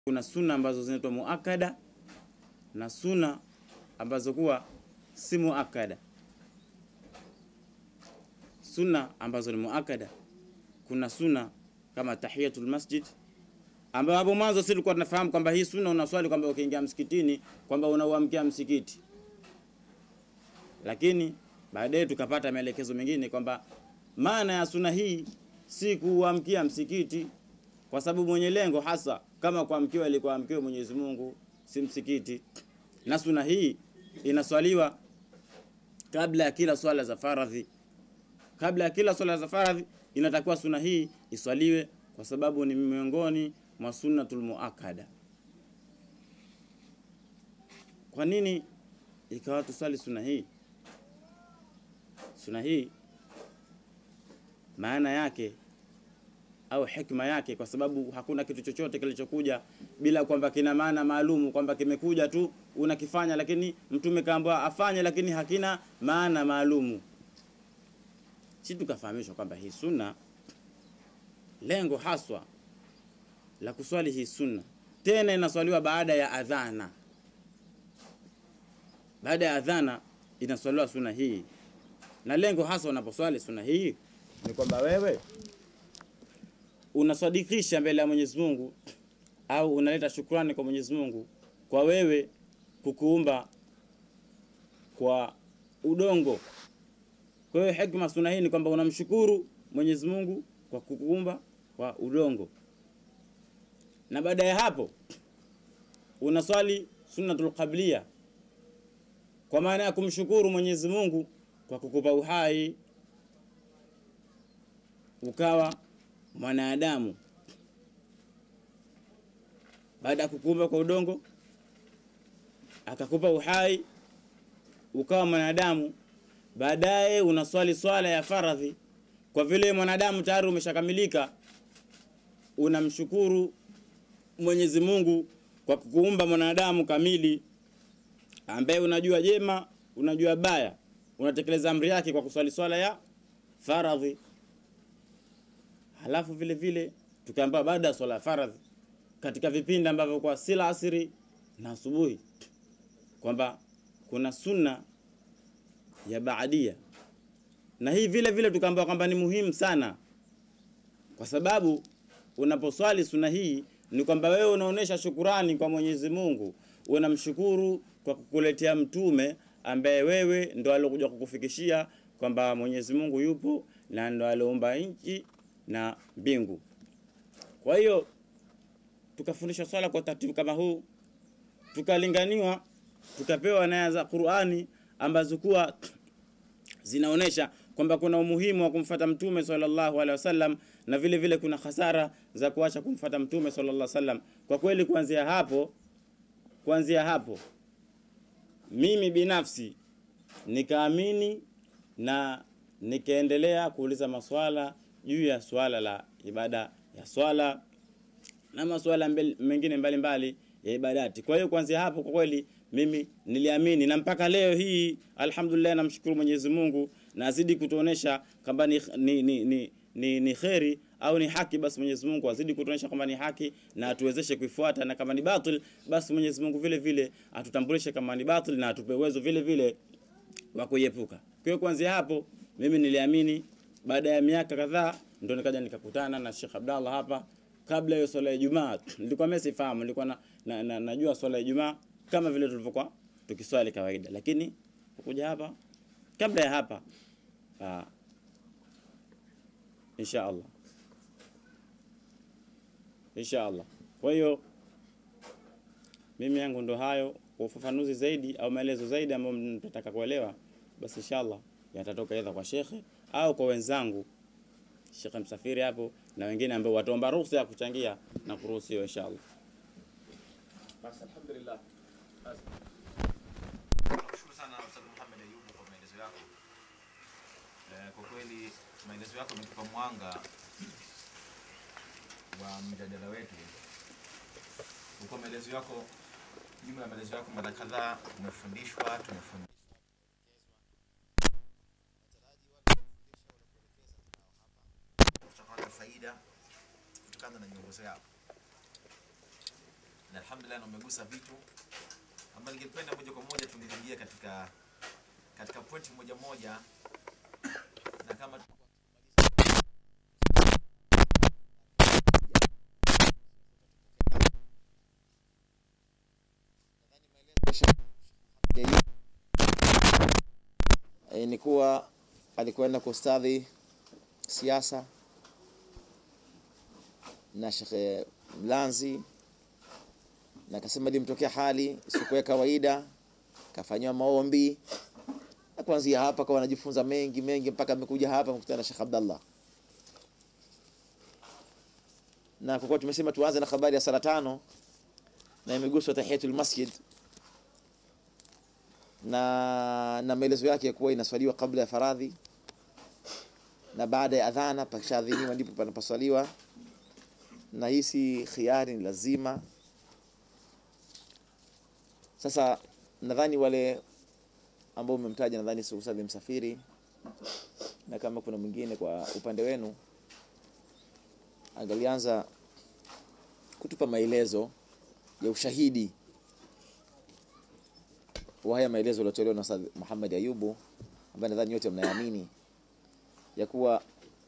kuna sunna ambazo zinaitwa muakada na sunna ambazo kuwa si muakada. Sunna ambazo ni muakada, kuna sunna kama tahiyatul masjid, ambayo hapo mwanzo sisi tulikuwa tunafahamu kwamba hii sunna unaswali kwamba ukiingia msikitini kwamba unauamkia msikiti, lakini baadaye tukapata maelekezo mengine kwamba maana ya sunna hii si kuamkia msikiti, kwa sababu mwenye lengo hasa kama kuamkiwa ilikuwa amkiwe Mwenyezi Mungu, si msikiti. Na sunna hii inaswaliwa kabla ya kila swala za faradhi. Kabla ya kila swala za faradhi inatakiwa sunna hii iswaliwe, kwa sababu ni miongoni mwa sunnatul muakada. Kwa nini ikawa tuswali sunna hii? Sunna hii maana yake au hikma yake, kwa sababu hakuna kitu chochote kilichokuja bila kwamba kina maana maalumu, kwamba kimekuja tu unakifanya, lakini mtume kaambiwa afanye, lakini hakina maana maalumu. Si tukafahamishwa kwamba hii sunna, lengo haswa la kuswali hii sunna, tena inaswaliwa baada ya adhana. Baada ya adhana inaswaliwa sunna hii, na lengo hasa unaposwali sunna hii ni kwamba wewe unasadikisha mbele ya Mwenyezi Mungu au unaleta shukrani kwa Mwenyezi Mungu kwa wewe kukuumba kwa udongo. Kwa hiyo hikma sunna hii ni kwamba unamshukuru Mwenyezi Mungu kwa kukuumba kwa udongo, na baada ya hapo unaswali sunnatul qabliya kwa maana ya kumshukuru Mwenyezi Mungu kwa kukupa uhai ukawa mwanadamu baada ya kukuumba kwa udongo akakupa uhai ukawa mwanadamu. Baadaye unaswali swala ya faradhi, kwa vile mwanadamu tayari umeshakamilika, unamshukuru Mwenyezi Mungu kwa kukuumba mwanadamu kamili, ambaye unajua jema, unajua baya, unatekeleza amri yake kwa kuswali swala ya faradhi. Halafu vile vile tukaambiwa baada ya swala ya faradhi, katika vipindi ambavyo kwa sila asiri na asubuhi, kwamba kuna sunna ya baadia, na hii vile vile tukaambiwa kwamba ni muhimu sana, kwa sababu unaposwali sunna hii ni kwamba wewe unaonesha shukurani kwa Mwenyezi Mungu, unamshukuru kwa kukuletea mtume ambaye wewe ndo alokuja kukufikishia kwamba Mwenyezi Mungu yupo na ndo aliumba nchi na mbingu. Kwa hiyo tukafundishwa swala kwa taratibu kama huu, tukalinganiwa, tukapewa naya za Qur'ani ambazo kuwa zinaonesha kwamba kuna umuhimu wa kumfata mtume sallallahu alaihi wasallam, na vile vile kuna hasara za kuacha kumfata mtume sallallahu alaihi wasallam. Kwa kweli, kuanzia hapo, kuanzia hapo mimi binafsi nikaamini na nikaendelea kuuliza maswala juu ya swala la ibada ya swala na maswala mbel, mengine mbalimbali ya ibadati. Kwa hiyo kuanzia hapo kwa kweli mimi niliamini na mpaka leo hii alhamdulillah, namshukuru Mwenyezi Mungu na azidi kutuonesha kwamba ni, ni, ni, ni, ni, ni kheri au ni haki, basi Mwenyezi Mungu azidi kutuonesha kwamba ni haki na atuwezeshe kuifuata, na kama ni batil, basi Mwenyezi Mungu vile vile atutambulishe kama ni batil na atupe uwezo vile vile wa kuiepuka. Kwa hiyo kuanzia hapo mimi niliamini. Baada ya miaka kadhaa ndo nikaja nikakutana na Sheikh Abdallah hapa. Kabla ya swala ya Ijumaa nilikuwa mimi sifahamu, nilikuwa na, na, na, najua swala ya Ijumaa kama vile tulivyokuwa tukiswali kawaida, lakini kuja hapa kabla ya hapa aa, insha Allah insha Allah. Kwa hiyo mimi yangu ndo hayo. Kwa ufafanuzi zaidi au maelezo zaidi ambayo mtataka kuelewa, basi inshallah yatatoka aidha kwa shekhe au kwa wenzangu Shekhe Msafiri hapo na wengine ambao wataomba ruhusa ya kuchangia na kuruhusiwa inshallah. Basi alhamdulillah. Basi. Shukuru sana Ustadh Muhammad Ayubu kwa maelezo yako. Eh, kwa kweli maelezo yako yametupa mwanga wa mjadala wetu. Kwa maelezo yako, jumla ya maelezo yako mara kadhaa umefundishwa, tumefundishwa tutapata faida kutokana na miongozo yako. alhamdulillah na umegusa vitu ambayo ningependa moja kwa moja tungeingia katika katika pointi moja moja na kama e, ni kuwa alikwenda kustadhi siasa na Shekhe Mlanzi na akasema ilimtokea hali isiyokuwa ya kawaida, kafanyiwa maombi na kuanzia hapa kawa anajifunza mengi mengi mpaka amekuja hapa kukutana na Sheikh Abdallah. Na kwa kuwa tumesema tuanze na habari ya sala tano na imeguswa tahiyatul masjid na na maelezo yake ya kuwa inaswaliwa kabla ya faradhi na baada ya adhana, pakishaadhiniwa ndipo panapaswaliwa, na hii si khiari, ni lazima. Sasa nadhani wale ambao umemtaja, nadhani Sheikh Salim Msafiri, na kama kuna mwingine kwa upande wenu, angalianza kutupa maelezo ya ushahidi wa haya maelezo yaliyotolewa na Ustadh Muhammad Ayubu ambaye nadhani yote mnayaamini ya kuwa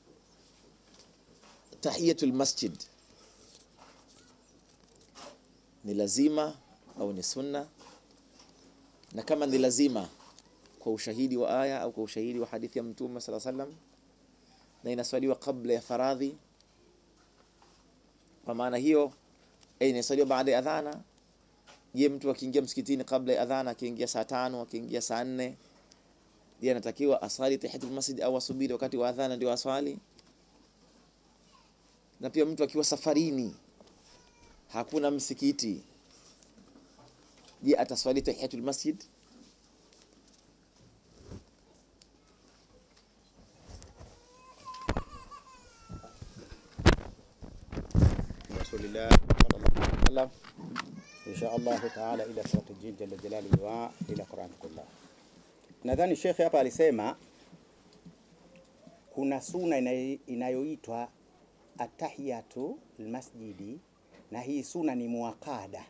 tahiyatul masjid ni lazima au ni sunna, na kama ni lazima kwa ushahidi wa aya au kwa ushahidi wa hadithi ya Mtume sallallahu alaihi wasallam, na inaswaliwa kabla ya faradhi. Kwa maana hiyo, eh, inaswaliwa baada ya adhana Je, mtu akiingia msikitini kabla ya adhana, akiingia saa tano, akiingia saa nne, je, anatakiwa asali tahiyatul masjid au asubiri wakati wa adhana ndio aswali? Na pia mtu akiwa safarini, hakuna msikiti, je, ataswali tahiyatul masjid? rasulillah sallallahu alaihi wasallam insha Allahu taala ila surati jin jalla jalaluhu wa ila Quran kullah. Nadhani shekhe hapa alisema kuna suna inayo- inayoitwa atahiyatu almasjidi, na hii suna ni muakada,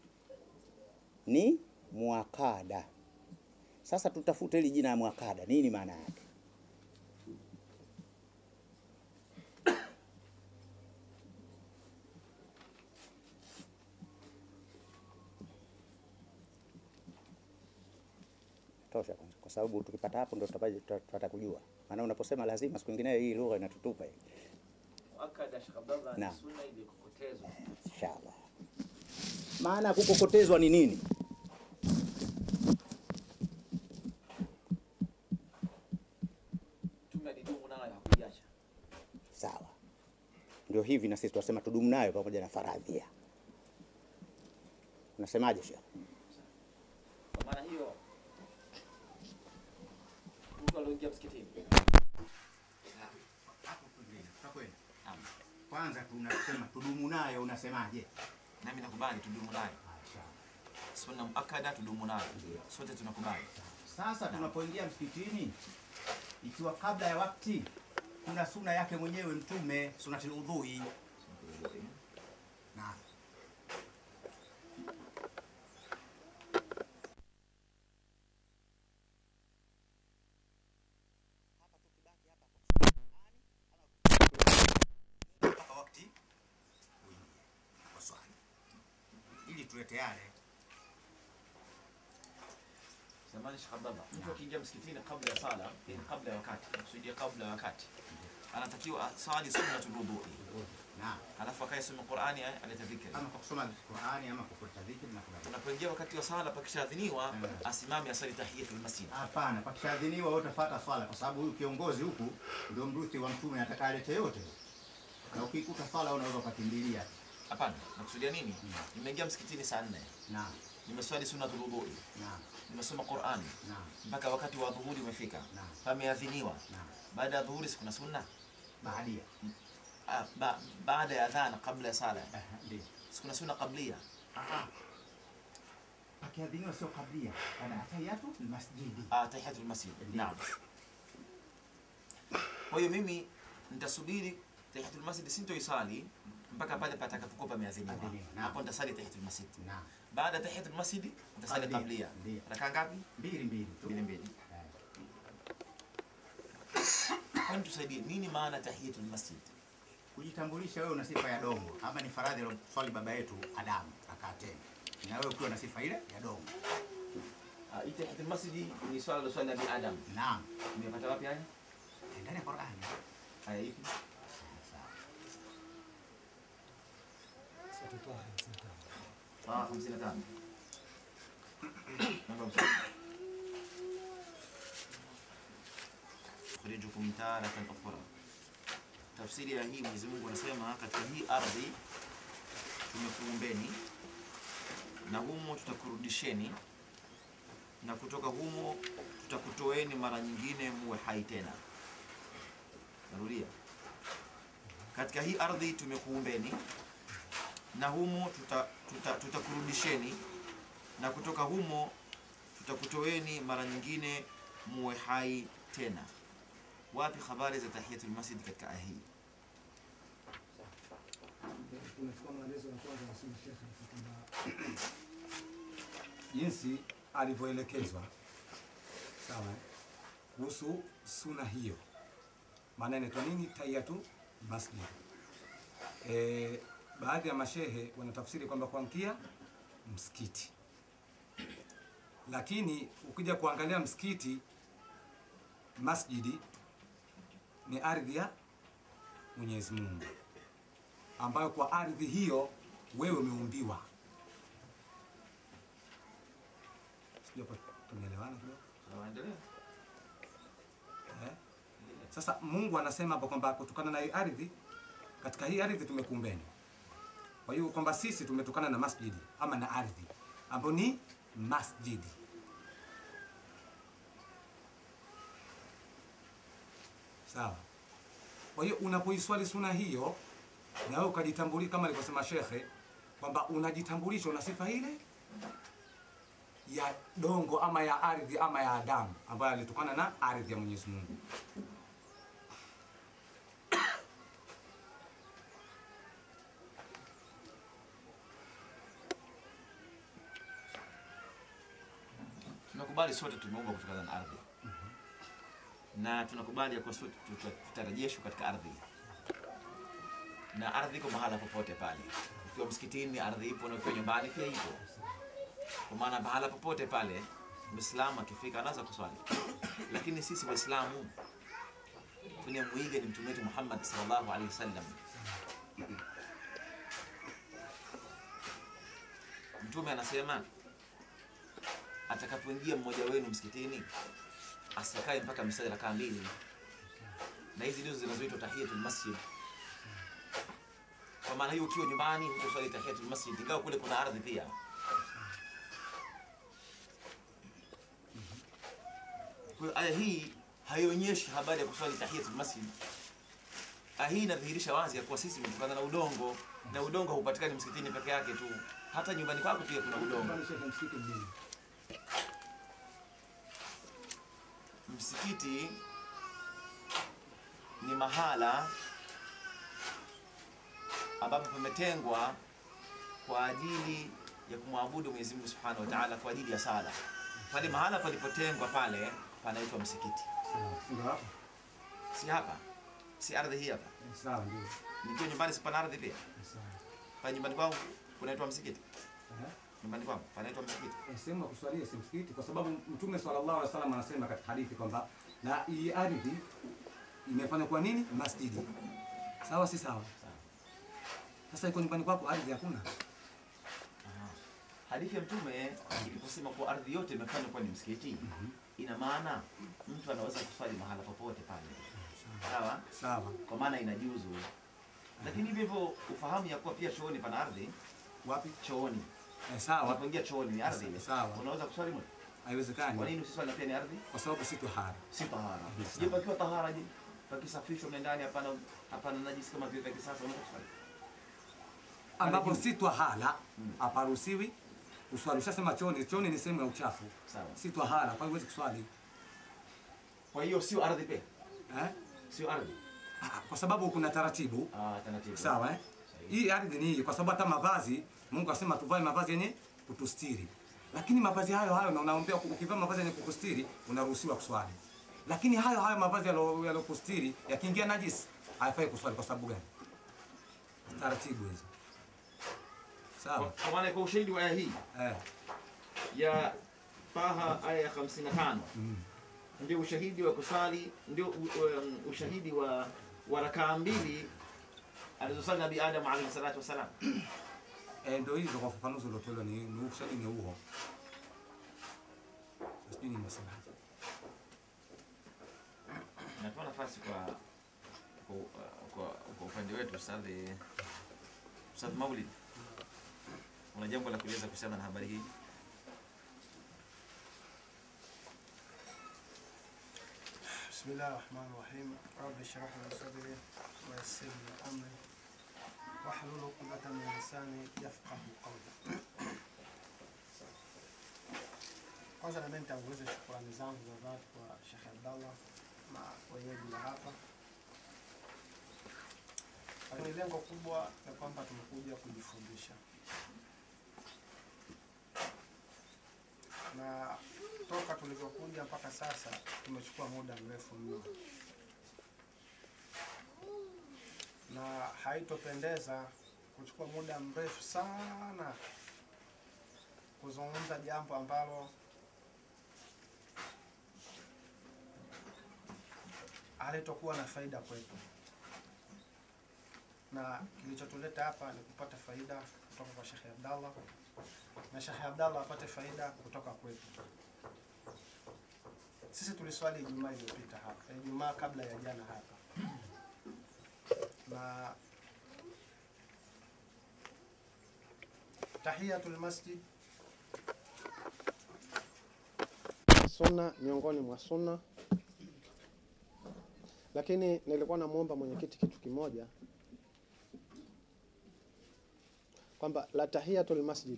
ni muakada. Sasa tutafute hili jina ya muakada, nini maana yake? tosha kwanza, kwa sababu tukipata hapo ndo tutapata tutapata kujua. Maana unaposema lazima, siku nyingine hii lugha inatutupa hii. Muakkad Sheikh Abdallah Naam. ni sunna iliyokokotezwa. Inshallah, maana ya kukokotezwa ni nini? Mtume alidumu nayo hakuiacha. Sawa, ndio hivi na sisi tunasema tudumu nayo pamoja na faradhia. Unasemaje Sheikh? Kwa maana hiyo mtu alioingia msikitini Hapo kwingine, tutakwenda. Kwanza tunasema tudumu nayo, unasemaje? nami nakubali tudumu nayo, sunna muakkada tudumu nayo, sote tunakubali. Sasa tunapoingia msikitini, ikiwa kabla ya wakati, kuna suna yake mwenyewe Mtume, sunatul udhui. Naam. mpaka wakati uingie wa swali, ili tuwe tayari Zamani Sheikh Abdallah, mtu akiingia msikitini kabla ya sala, yani kabla ya wakati, nakusudia kabla ya wakati, anatakiwa asali sunnatul wudhui, na alafu akae soma Qur'ani, eh, alete dhikri. ama kwa kusoma Qur'ani ama kwa kuleta dhikri na kadhalika. Unapoingia wakati wa sala, pakishaadhiniwa, Mm. asimame asali tahiyatul masjid. Hapana, pakishadhiniwa wewe utafuata swala, kwa sababu huyu kiongozi huku ndio mrithi wa mtume atakayeleta yote, na ukikuta swala unaweza ukakimbilia. Hapana, nakusudia nini? Nimeingia msikitini saa nne, Naam, nimeswali sunnatul wudhui, naam, nimesoma Qur'ani naam, mpaka wakati wa dhuhuri umefika, Naam. pameadhiniwa. naam. Baada ya dhuhuri sikuna sunna Baadia. Ah, ba, baada ya adhana, kabla ya sala Eh, ndio. sikuna sunna qablia. Ah. Pakiadhiniwa sio kablia, kana atayatu almasjidi. Ah, tahiyatul masjid. Naam. Kwa hiyo mimi nitasubiri tahiyatul masjid sintoisali mpaka pale patakapokuwa pameadhiniwa. Adhiniwa, naam. Hapo nitasali tahiyatul masjid. Naam. Baada ya tahiyatul masjid nitasali Qablia, qablia. ndiyo. Rakaa ngapi? Mbili mbili tu. Mbili mbili. Eh. Kwani tusaidie nini maana ya tahiyatul masjid? Kujitambulisha wewe una sifa ya dongo, ama ni faradhi aloswali baba yetu Adamu akatenda, na wewe ukiwa na sifa ile ya dongo. Ah, hii tahiyatul masjid ni swala la swali Nabii Adam. Naam, Umepata wapi haya? ndani ya Qur'ani. Aya ipi? Sawa. Ah, 55. Namba msali. Khurijukum taratan ukhra. Tafsiri ya hii Mwenyezi Mungu anasema katika hii ardhi tumekuumbeni na humo tutakurudisheni na kutoka humo tutakutoeni mara nyingine muwe hai tena. Narudia. Katika hii ardhi tumekuumbeni na humo tuta, tuta, tutakurudisheni na kutoka humo tutakutoeni mara nyingine muwe hai tena. Wapi habari za tahiyatul masjid katika aya hii? tunachukua maelezo ya kwanza ya Sayyid Sheikh kwamba jinsi alivyoelekezwa sawa eh, kuhusu suna hiyo, maana inaitwa nini? Tahiyatu masjid. E, baadhi ya mashehe wanatafsiri kwamba kuamkia msikiti, lakini ukija kuangalia msikiti, masjidi ni ardhi ya Mwenyezi Mungu ambayo kwa ardhi hiyo wewe umeumbiwa. Sijui hapo tumeelewana kidogo Endelea. eh? Sasa Mungu anasema hapo kwamba kutokana na hii ardhi, katika hii ardhi tumekuumbeni. Kwa hiyo kwamba sisi tumetokana na masjidi ama na ardhi ambayo ni masjidi. Sawa. Kwa hiyo unapoiswali suna hiyo na wewe ukajitambulisha kama alivyosema shekhe kwamba unajitambulisha una sifa ile ya dongo ama ya ardhi ama ya Adamu ambayo alitokana na ardhi ya Mwenyezi Mungu. Tunakubali sote tumeumbwa kutokana na ardhi na tunakubali ya kuwa sote tuta- tutarejeshwa katika ardhi, na ardhi iko mahala popote pale. Ukiwa msikitini ardhi ipo, na ukiwa nyumbani pia ipo, kwa maana mahala popote pale Muislamu akifika anaweza kuswali, lakini sisi Waislamu tunamwiga ni mtume wetu Muhammad sallallahu alaihi wasallam. Mtume anasema atakapoingia mmoja wenu msikitini asikae mpaka msali rakaa mbili, na hizi ndizo zinazoitwa tahiyatul masjid. Kwa maana hiyo, ukiwa nyumbani hutoswali tahiyatul masjid, ingawa kule kuna ardhi pia. Kwa hiyo aya hii haionyeshi habari ya kuswali tahiyatul masjid. Aya hii inadhihirisha wazi ya kuwa sisi tumetokana na udongo, na udongo haupatikani msikitini peke yake tu, hata nyumbani kwako pia kuna udongo. Kwani shekhe msikiti ni nini? Msikiti ni mahala ambapo pametengwa kwa ajili ya kumwabudu Mwenyezi Mungu Subhanahu wa Ta'ala, kwa ajili ya sala. Pale mahala palipotengwa pale panaitwa msikiti, Sawa, ndio hapo. si hapa, si ardhi hii hapa. Eh, Sawa, ndio. Nikiwa nyumbani si pana ardhi pia? Eh, Sawa. Pale nyumbani kwangu kunaitwa msikiti, Eh? nyumbani kwangu panaitwa msikiti. Eh, sehemu ya kuswalia si msikiti, kwa sababu Mtume sallallahu alaihi wasallam anasema katika hadithi kwamba na hii ardhi imefanywa kwa nini? Masjidi. Sawa, si sawa? Sasa iko nyumbani kwako ardhi hakuna. Aha. Hadithi ya Mtume iliposema kuwa ardhi yote imefanywa kuwa ni msikiti, ina maana mtu anaweza kuswali mahala popote pale, sawa, Sawa. kwa maana inajuzu. Lakini hivyo hivyo ufahamu ya kuwa pia chooni pana ardhi. Wapi? Chooni Eh, sawa. unapoingia chooni ni ardhi ile, Sawa. unaweza kuswali mle. Kwa Haiwezekani nini usiswali na pia ni ardhi? kwa sababu si tahara. Si tahara. Sawa. Je, pakiwa tahara je? Pakisafishwa mle ndani hapana hapana najisi kama vile vya kisasa unaweza kuswali. ambapo juu. si twahara Mm. haparuhusiwi kuswali. Ushasema chooni, chooni ni sehemu ya uchafu, Sawa. si twahara, kwa hiyo huwezi kuswali Kwa hiyo sio ardhi pia. eh? Sio ardhi. Ah, kwa sababu kuna taratibu Ah, taratibu. sawa eh? Sahihi. hii ardhi ni hii, kwa sababu hata mavazi Mungu asema tuvae mavazi yenye kutustiri, lakini mavazi hayo hayo, na unaombea ukivaa mavazi yenye kukustiri unaruhusiwa kuswali, lakini hayo hayo mavazi yalo- yalokustiri yakiingia najisi hayafai kuswali. Kwa sababu gani? Taratibu hizo, sawa Kwa maana kwa ushahidi wa aya hii eh. ya Taha aya ya 55 ndio ushahidi wa kusali, ndio u- um, ushahidi wa wa rakaa mbili alizosali Nabii Adam alayhi salatu wasalam. Eh, ndio hizo kwa ufafanuzi uliotolewa ni ni ushahidi ni huo. Sijui nimesemaje. Natoa nafasi kwa kwa, kwa, kwa upande wetu Ustadhi Ustadh Maulid, una jambo la kueleza kuhusiana na habari hii? بسم الله الرحمن الرحيم رب اشرح لي صدري ويسر لي امري واحلل عقدة من لساني يفقه قولي kwanza nami nitanguliza shukrani zangu za dhati kwa Sheikh Abdallah na wenyeji wa hapa, lakini lengo kubwa ni kwamba tumekuja kujifundisha na toka tulivyokuja mpaka sasa tumechukua muda mrefu mno, na haitopendeza kuchukua muda mrefu sana kuzungumza jambo ambalo halitokuwa na faida kwetu, na kilichotuleta hapa ni kupata faida kutoka kwa Sheikh Abdallah na Sheikh Abdallah apate faida kutoka kwetu. Sisi tuliswali Ijumaa iliyopita hapa, Ijumaa kabla ya jana hapa, na tahiyatul masjid sunna miongoni mwa sunna, lakini nilikuwa namwomba mwenyekiti kitu kimoja kwamba la tahiyatul masjid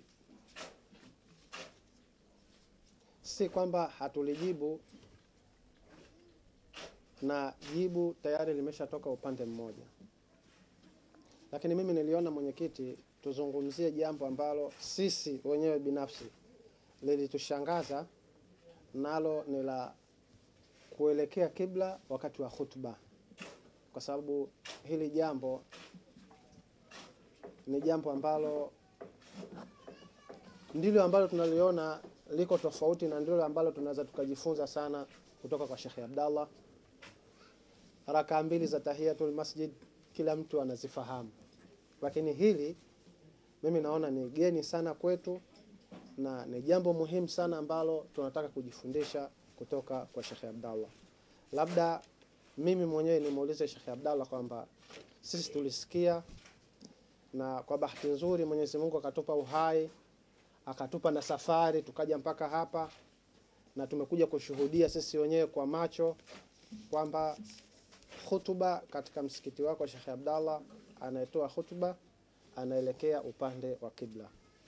si kwamba hatulijibu na jibu tayari limeshatoka upande mmoja, lakini mimi niliona mwenyekiti, tuzungumzie jambo ambalo sisi wenyewe binafsi lilitushangaza, nalo ni la kuelekea kibla wakati wa khutba, kwa sababu hili jambo ni jambo ambalo ndilo ambalo tunaliona liko tofauti na ndilo ambalo tunaweza tukajifunza sana kutoka kwa Sheikh Abdallah. Rakaa mbili za tahiyatul masjid kila mtu anazifahamu, lakini hili mimi naona ni geni sana kwetu na ni jambo muhimu sana ambalo tunataka kujifundisha kutoka kwa Sheikh Abdallah. Labda mimi mwenyewe nimuulize Sheikh Abdallah kwamba sisi tulisikia na kwa bahati nzuri Mwenyezi Mungu akatupa uhai akatupa na safari tukaja mpaka hapa na tumekuja kushuhudia sisi wenyewe kwa macho kwamba hutuba katika msikiti wako Sheikh Abdallah anayetoa hutuba anaelekea upande wa kibla,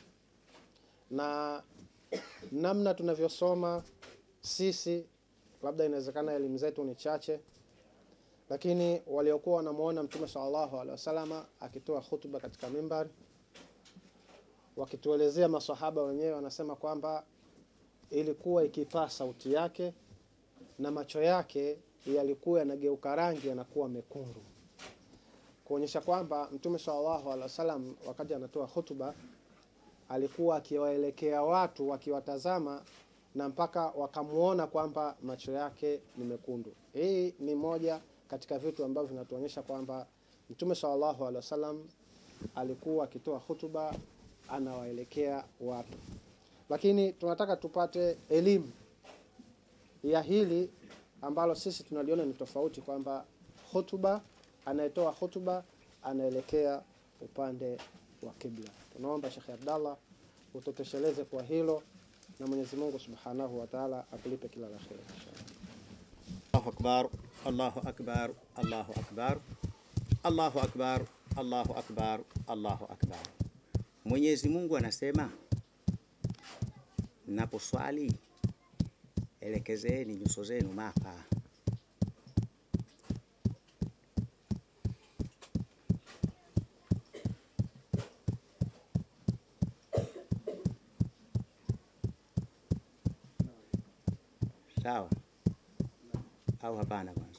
na namna tunavyosoma sisi, labda inawezekana elimu zetu ni chache, lakini waliokuwa wanamuona Mtume sallallahu alaihi wasallam akitoa hutuba katika mimbari wakituelezea masahaba wenyewe wanasema kwamba ilikuwa ikipaa sauti yake na macho yake yalikuwa yanageuka rangi yanakuwa mekundu, kuonyesha kwamba Mtume sallallahu alaihi wasallam wakati anatoa hutuba alikuwa akiwaelekea watu akiwatazama na mpaka wakamuona kwamba macho yake ni mekundu. Hii ni moja katika vitu ambavyo vinatuonyesha kwamba Mtume sallallahu alaihi wasallam alikuwa akitoa hutuba anawaelekea watu, lakini tunataka tupate elimu ya hili ambalo sisi tunaliona ni tofauti, kwamba hutuba, anayetoa hutuba anaelekea upande wa kibla. Tunaomba Sheikh Abdallah utotosheleze kwa hilo, na Mwenyezi Mungu Subhanahu wa Ta'ala akulipe kila la kheri inshallah. Allahu akbar, Allahu akbar, Allahu akbar, Allahu akbar, Allahu akbar, Allahu akbar. Mwenyezi Mungu anasema, mnaposwali elekezeni nyuso zenu Maka. sawa au hapana? Kwanza,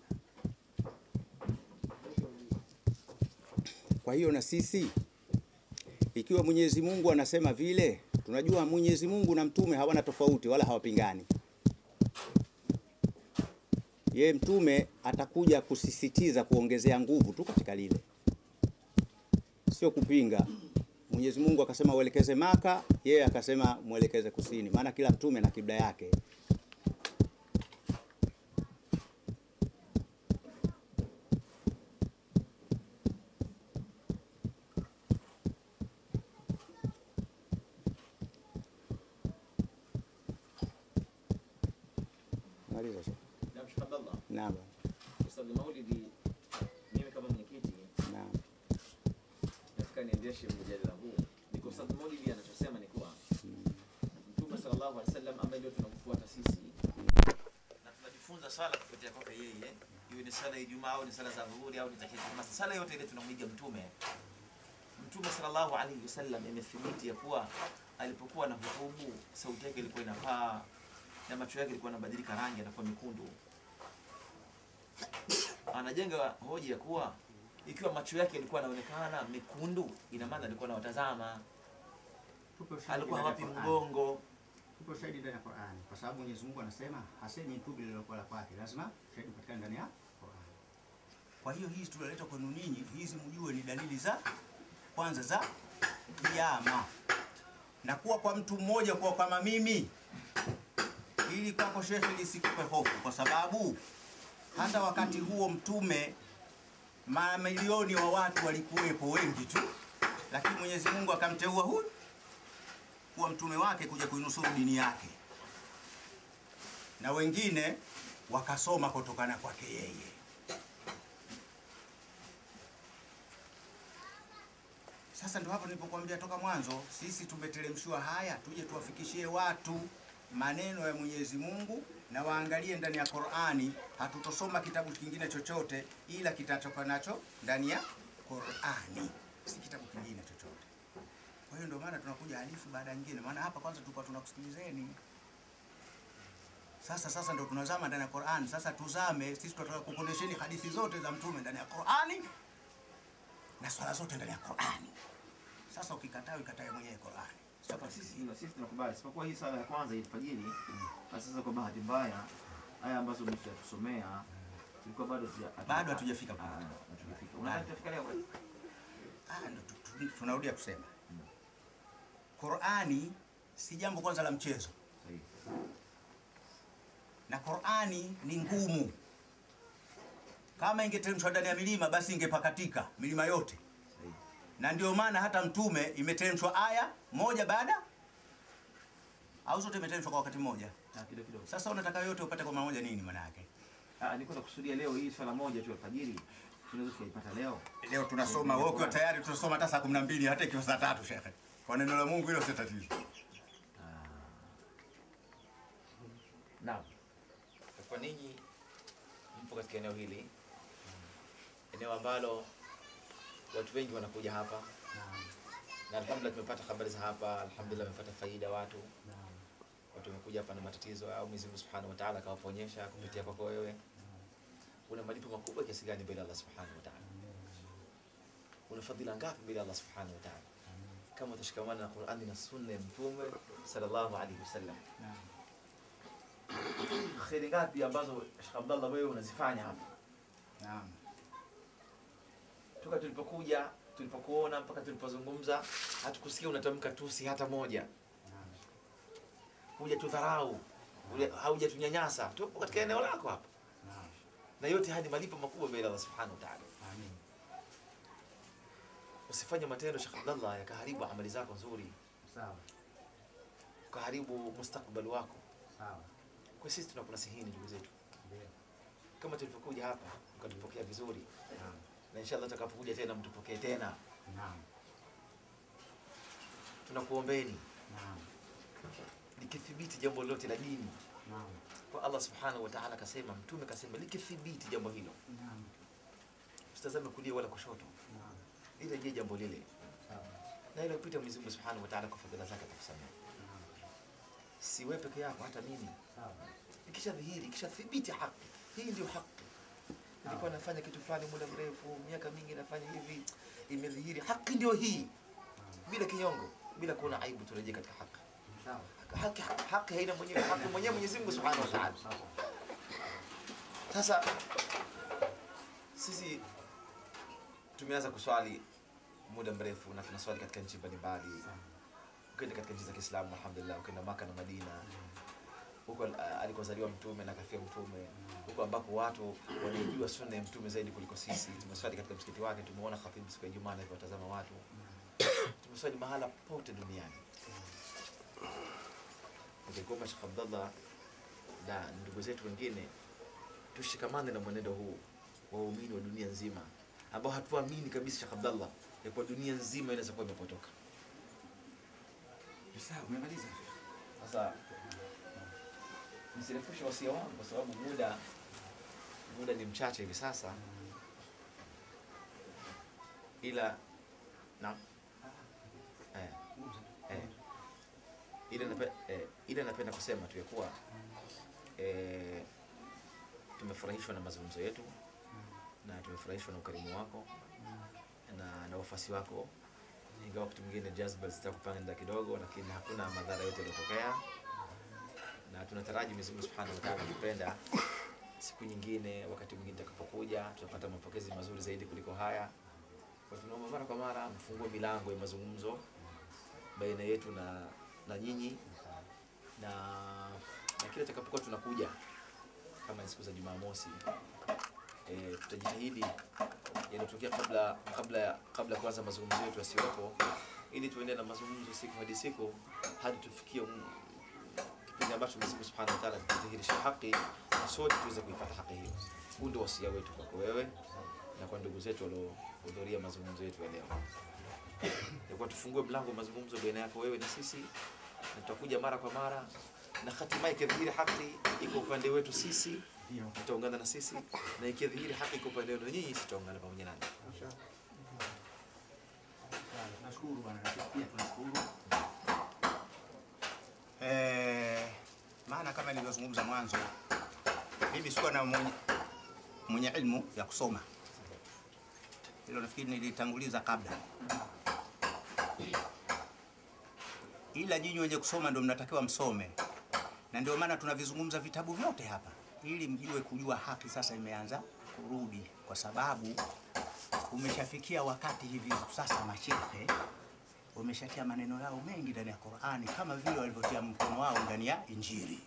kwa hiyo na sisi ikiwa Mwenyezi Mungu anasema vile, tunajua Mwenyezi Mungu na mtume hawana tofauti wala hawapingani. Ye mtume atakuja kusisitiza kuongezea nguvu tu katika lile, sio kupinga. Mwenyezi Mungu akasema uelekeze Maka, yeye akasema mwelekeze kusini, maana kila mtume na kibla yake. Maliza Sheikh. Naam, Sheikh Abdallah. Naam, Ustadh Maulidi, mimi kama mwenyekiti naam, nataka niendeshe mjadala huu. Ni kwa Ustadh Maulidi anachosema ni kuwa Mtume sallallahu alaihi wasallam ambaye ndio tunamfuata sisi na tunajifunza sala kupitia kwake yeye, iwe ni sala ya Ijumaa au ni sala za dhuhuri au ni tahiyyatul masjid, sala yote ile tunamwiga Mtume. Mtume sallallahu alaihi wasallam imethibiti ya kuwa alipokuwa na hutubu sauti yake ilikuwa inapaa na macho yake ilikuwa yanabadilika rangi, anakuwa mekundu. Anajenga hoja ya kuwa ikiwa macho yake yalikuwa yanaonekana mekundu, ina maana alikuwa anawatazama, Tupe ushahidi alikuwa ndani ya hawapi Qur'an. mgongo. Tupe ushahidi ndani ya Qur'an, kwa sababu Mwenyezi Mungu anasema hasemi tu bila lilokuwa la kwake, lazima ushahidi upatikane ndani ya Qur'an. Kwa hiyo hizi tulileta kwenu ninyi, hizi mjue ni dalili za kwanza za kiyama, na kuwa kwa mtu mmoja kuwa kama mimi, ili kwako shekhe lisikupe hofu, kwa sababu hata wakati huo mtume mamilioni wa watu walikuwepo wengi tu, lakini Mwenyezi Mungu akamteua huyu kuwa mtume wake kuja kuinusuru dini yake, na wengine wakasoma kutokana kwake yeye. Sasa ndio hapo nilipokuambia toka mwanzo, sisi tumeteremshiwa haya tuje tuwafikishie watu maneno ya Mwenyezi Mungu na waangalie ndani ya Qur'ani. Hatutosoma kitabu kingine chochote ila kitatoka nacho ndani ya Qur'ani, si kitabu kingine chochote. Kwa hiyo ndio maana tunakuja hadithi baada ya nyingine, maana hapa kwanza tulikuwa tunakusikilizeni. Sasa sasa ndio tunazama ndani ya Qur'an. Sasa tuzame, sisi tunataka kukuonesheni hadithi zote za mtume ndani ya Qur'ani na swala zote ndani ya Qur'ani. Sasa ukikataa ukatae mwenyewe Qur'ani. Sasa sisi na sisi tunakubali, isipokuwa hii sala ya kwanza ilfajiri. Na sasa kwa bahati mbaya haya ambazo mlishatusomea tulikuwa bado hatuja- Bado hatujafika Ah, pamoja. hatujafika. Unataka tufika leo? Ah, ndo tu- tu- tunarudia kusema Qur'ani si jambo kwanza la mchezo, Sahihi. na Qur'ani ni ngumu. Kama ingeteremshwa ndani ya milima, basi ingepakatika milima yote, Sahihi. na ndio maana hata mtume imeteremshwa aya moja baada au zote imeteremshwa kwa wakati mmoja. Ah, kidogo kidogo. Sasa unataka yote upate kwa mara moja, nini maana yake? Ah, nilikuwa nakusudia leo hii swala moja tu alfajiri tunaweza tukaipata leo. Leo tunasoma, wewe ukiwa tayari tunasoma hata saa kumi na mbili hata ikiwa saa tatu shekhe. Kwa neno la Mungu hilo sio tatizo. Naam. Kwa ninyi mpo katika eneo hili, eneo ambalo watu wengi wanakuja hapa na alhamdulillah tumepata habari za hapa, alhamdulillah tumepata faida watu watu wamekuja hapa na matatizo au Mwenyezi Mungu Subhanahu wa Ta'ala akawaponyesha kupitia kwako wewe. Una malipo makubwa kiasi gani mbele ya Allah Subhanahu wa Ta'ala? Una fadhila ngapi mbele ya Allah Subhanahu wa Ta'ala? Kama utashikamana na Qur'ani na Sunna ya Mtume sallallahu alaihi wasallam. Kheri ngapi ambazo Sheikh Abdallah wewe unazifanya hapa? Naam. Toka tulipokuja, tulipokuona mpaka tulipozungumza, hatukusikia unatamka tusi hata moja. Huja tudharau, hauja tunyanyasa. Tupo katika eneo lako hapa. Naam. Na yote haya ni malipo makubwa mbele ya Allah Subhanahu wa Ta'ala. Amin. Usifanye matendo Sheikh Abdallah yakaharibu amali zako nzuri, Sawa. ukaharibu mustakbali wako. Sawa. Kwa sisi tunakunasihini ndugu zetu, Ndio. kama tulivyokuja hapa mkatupokea vizuri, Naam. na inshallah tutakapokuja tena mtupokee tena. Naam. Tunakuombeni Naam. likithibiti jambo lolote la dini Naam. kwa Allah subhanahu wa ta'ala akasema, mtume akasema, likithibiti jambo hilo, Naam. usitazame kulia wala kushoto, Naam. ile je jambo lile Sawa. na ile upita Mwenyezi Mungu subhanahu wa ta'ala kwa fadhila zake atakusamehe. si wewe peke yako, hata mimi ikisha dhihiri, ikisha thibiti haki, hii ndio haki. Nilikuwa nafanya kitu fulani muda mrefu, miaka mingi nafanya hivi, imedhihiri haki ndio hii, bila kinyongo, bila kuona aibu, turejee katika haki. Haki, haki haina mwenyewe, haki mwenyewe Mwenyezi Mungu Subhanahu wa Ta'ala. Sasa sisi tumeanza kuswali muda mrefu na tunaswali katika nchi mbalimbali. Ukienda katika nchi za Kiislamu, alhamdulillah, ukienda Maka na Madina, huko uh, alikozaliwa mtume na kafia mtume, huko ambako watu wanaijua sunna ya mtume zaidi kuliko sisi. Tumeswali katika msikiti wake, tumeona khatibu siku ya Ijumaa anavyowatazama watu. Tumeswali mahala pote duniani. Ningekuomba Sheikh Abdallah na ndugu zetu wengine tushikamane na mwenendo huu wa waumini wa dunia nzima ambao hatuamini kabisa Sheikh Abdallah ya kuwa dunia nzima inaweza kuwa imepotoka. Sawa, umemaliza. Sasa nisirefushe wasia wangu kwa sababu muda muda ni mchache hivi sasa, ila na eh, eh, ila nape, eh, ila napenda kusema tu ya kuwa eh, tumefurahishwa na mazungumzo yetu na tumefurahishwa na ukarimu wako na, na wafasi wako, ingawa wakati mwingine jazba zitakupanda kidogo, lakini hakuna madhara yote yaliyotokea, na tunataraji Mwenyezi Mungu Subhanahu wa Ta'ala akipenda, siku nyingine, wakati mwingine tutakapokuja, tutapata mapokezi mazuri zaidi kuliko haya. Kwa tunaomba mara kwa mara mfungue milango ya mazungumzo baina yetu na na nyinyi na na kila tutakapokuwa tunakuja kama ni siku za Jumamosi e, tutajitahidi yanayotokea kabla kabla ya kabla ya kuanza mazungumzo yetu yasiwepo, ili tuendelee na mazungumzo siku hadi siku hadi tufikie mm, kipindi ambacho Mwenyezi Mungu Subhanahu wa Ta'ala atadhihirisha haki na sote tuweze kuipata haki hiyo. Huu ndio wasia wetu kwako wewe na kwa ndugu zetu waliohudhuria mazungumzo yetu ya leo, ya kuwa tufungue mlango wa mazungumzo baina yako wewe na sisi, na tutakuja mara kwa mara na hatimaye ikidhihiri haki iko upande wetu sisi tutaungana na sisi na ikidhihiri haki iko upande wenu nyinyi, sisi tutaungana pamoja nanyi. Tunashukuru bwana, na sisi pia tunashukuru. Eh, maana kama nilivyozungumza mwanzo, mimi sikuwa na mwenye, mwenye ilmu ya kusoma. Hilo nafikiri nilitanguliza kabla, ila nyinyi wenye kusoma ndio mnatakiwa msome, na ndio maana tunavizungumza vitabu vyote hapa ili mjue kujua haki sasa imeanza kurudi, kwa sababu umeshafikia wakati hivi sasa mashehe wameshatia maneno yao mengi ndani ya Qur'ani kama vile walivyotia mkono wao ndani ya Injili.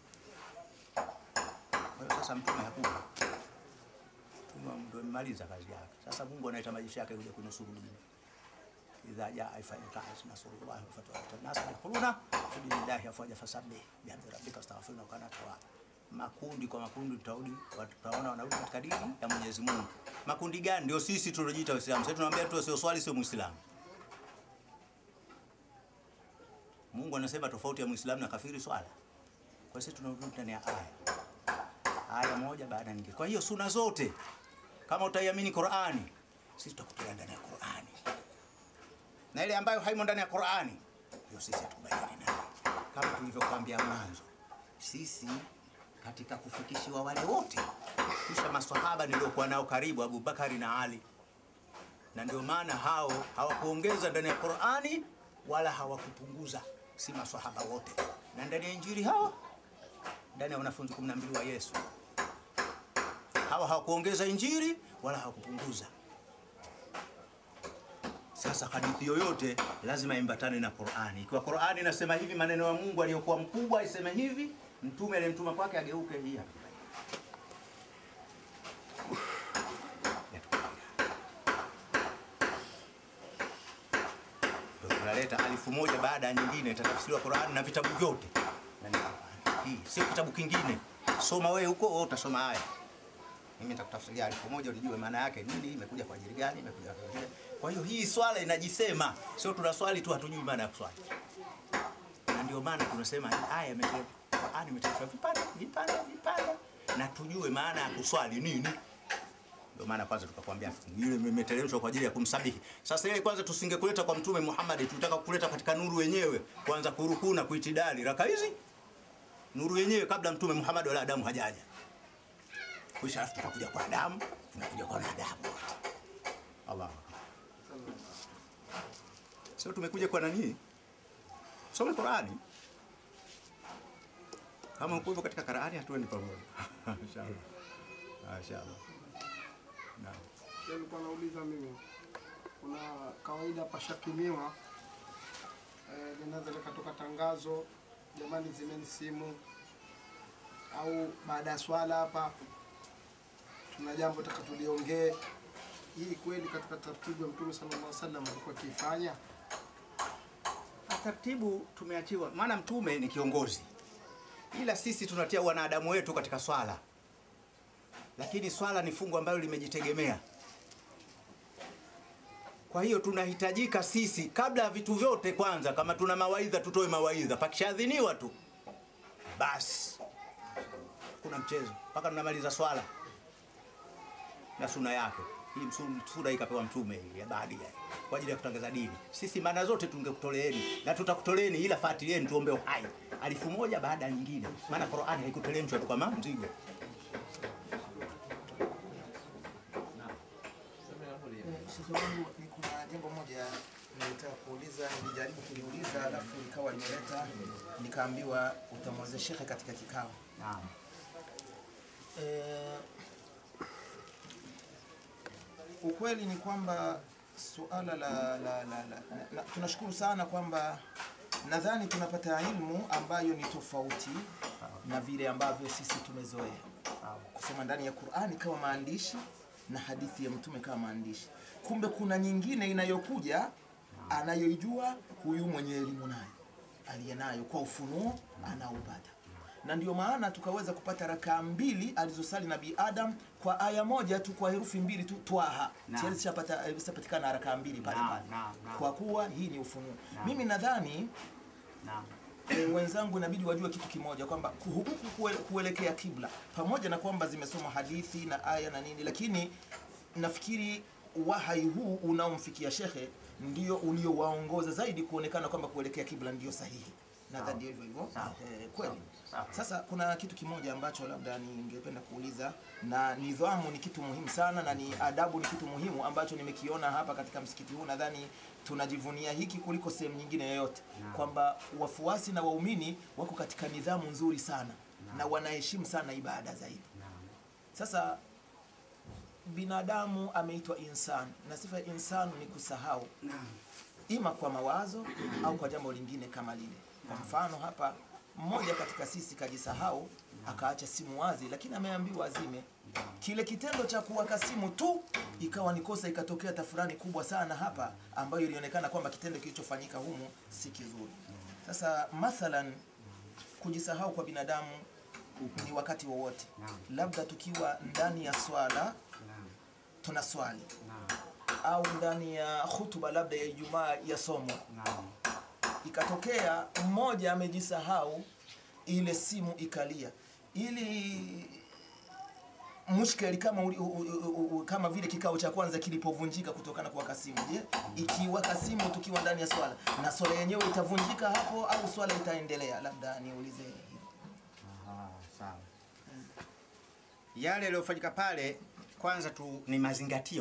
Kwa hiyo sasa mtume hakuja, mtume ndio amemaliza kazi yake. Sasa Mungu anaita majeshi yake kuja kunusuru dini. idha jaa ifanyika nasrullahi wa fathu an-nas yadkhuluna fi dinillahi afwaja fasabbih bihamdi rabbika astaghfiruna wa kana tawwaba makundi kwa makundi tutarudi tutaona wanarudi katika dini ya Mwenyezi Mungu. Makundi gani? Ndio sisi tulojiita Waislamu. Sasa tunaambia tu sio swali sio Muislamu. Mungu anasema tofauti ya Muislamu na kafiri swala. Kwa hiyo tunarudi ndani ya aya. Aya moja baada ya nyingine. Kwa hiyo suna zote kama utaiamini Qur'ani, sisi tutakutia ndani ya Qur'ani. Na ile ambayo haimo ndani ya Qur'ani, hiyo sisi hatukubaliani nayo. Kama tulivyokuambia mwanzo, sisi katika kufikishiwa wale wote kisha maswahaba niliokuwa nao karibu Abu Bakari na Ali, na ndio maana hao hawakuongeza ndani ya Qur'ani wala hawakupunguza, si maswahaba wote, na ndani ya Injili hao ndani ya wanafunzi 12 wa Yesu hawa hawakuongeza Injili wala hawakupunguza. Sasa hadithi yoyote lazima imbatane na Qur'ani. Ikiwa Qur'ani inasema hivi, maneno ya Mungu aliyokuwa mkubwa iseme hivi, mtume aliyemtuma kwake ageuke hii hapa. Ndio tunaleta alifu moja baada ya nyingine, itatafsiriwa Qur'ani na vitabu vyote. Na ni Qur'ani. Hii sio kitabu kingine. Soma wewe huko, wewe utasoma haya. Mimi nitakutafsiria alifu moja ulijue maana yake nini, imekuja kwa ajili gani, imekuja kwa ajili. Kwa hiyo hii swala inajisema, sio tunaswali tu hatujui maana ya kuswali. Na ndio maana tunasema hii aya imeteremka Qur'ani imeteremshwa vipande vipande vipande, na tujue maana ya kuswali nini. Ndio maana kwanza tukakwambia ile imeteremshwa kwa ajili ya kumsabihi. Sasa ile kwanza tusingekuleta kwa Mtume Muhammad, tulitaka kukuleta katika nuru wenyewe, kwanza kurukuu na kuitidali raka hizi nuru yenyewe kabla mtume Muhammad wala Adamu hajaja. Kisha alafu tutakuja kwa Adamu, tunakuja kwa wanadamu wote. Allah. Sio tumekuja kwa nani? Soma Qurani. Kama uko hivyo katika Qurani hatuendi pamoja. Inshallah. Inshallah. Naam. Nilikuwa nauliza mimi, kuna kawaida pashakimiwa eh, linaweza likatoka tangazo, jamani, zimeni simu, au baada ya swala hapa tuna jambo taka tuliongee. Hii kweli katika taratibu ya Mtume sallallahu alaihi wasallam alikuwa akiifanya? taratibu tumeachiwa, maana mtume ni kiongozi, ila sisi tunatia wanadamu wetu katika swala, lakini swala ni fungu ambalo limejitegemea. Kwa hiyo tunahitajika sisi, kabla ya vitu vyote, kwanza kama tuna mawaidha tutoe mawaidha, pakishadhiniwa tu basi kuna mchezo mpaka tunamaliza swala na suna yake. Hii msu- sura hii kapewa mtume hii ya baadhi kwa ajili ya kutangaza dini. Sisi maana zote tungekutoleeni na tutakutoleeni, ila fuatilieni tuombe uhai alifu moja baada ya nyingine, maana Qur'ani haikuteremshwa tu kama mzigo. Shekhe wangu, ni kuna jambo moja nilitaka kuuliza, nilijaribu kuliuliza alafu likawa limeleta, nikaambiwa utamweleza shekhe katika kikao. Naam. Eh, ukweli ni kwamba suala la, la, la, la, na, tunashukuru sana kwamba nadhani tunapata ilmu ambayo ni tofauti na vile ambavyo sisi tumezoea kusoma ndani ya Qur'ani kama maandishi na hadithi ya mtume kama maandishi. Kumbe kuna nyingine inayokuja anayoijua huyu mwenye elimu nayo aliye nayo kwa ufunuo anaupata na ndio maana tukaweza kupata rakaa mbili alizosali Nabii Adam kwa aya moja tu, kwa herufi mbili tu, twaha Naam. tayari zishapata- zishapatikana rakaa mbili pale Naam, pale, naam, naam. kwa kuwa hii ni ufunuo. Naam. Mimi nadhani Naam. e, wenzangu inabidi wajue kitu kimoja kwamba huku kue- kuelekea kibla, pamoja na kwamba zimesoma hadithi na aya na nini, lakini nafikiri wahai huu unaomfikia shekhe ndio uliowaongoza zaidi kuonekana kwamba kuelekea kibla ndio sahihi. Nadhani ndio hivyo hivyo. Sawa. Eh, kweli. Sawa. Sasa kuna kitu kimoja ambacho labda ningependa kuuliza, na nidhamu ni kitu muhimu sana, na ni adabu ni kitu muhimu ambacho nimekiona hapa katika msikiti huu. Nadhani tunajivunia hiki kuliko sehemu nyingine yoyote, kwamba wafuasi na waumini wako katika nidhamu nzuri sana na wanaheshimu sana ibada zaidi. Sasa binadamu ameitwa insan na sifa ya insan ni kusahau ima kwa mawazo au kwa jambo lingine kama lile. Kwa mfano hapa, mmoja katika sisi kajisahau akaacha simu wazi, lakini ameambiwa azime. Kile kitendo cha kuwaka simu tu ikawa ni kosa, ikatokea tafurani kubwa sana hapa, ambayo ilionekana kwamba kitendo kilichofanyika humu si kizuri. Sasa mathalan, kujisahau kwa binadamu ni wakati wowote, labda tukiwa ndani ya swala tuna swali au ndani ya hutuba labda ya Ijumaa ya somo ikatokea mmoja amejisahau, ile simu ikalia, ili mushkeli kama uli, u, u, u, u, kama vile kikao cha kwanza kilipovunjika kutokana kwa kasimu. Je, ikiwaka simu tukiwa ndani ya swala na swala yenyewe itavunjika hapo au swala itaendelea? Labda niulize hilo. Aha, sawa. Yale yaliyofanyika pale kwanza tu ni mazingatio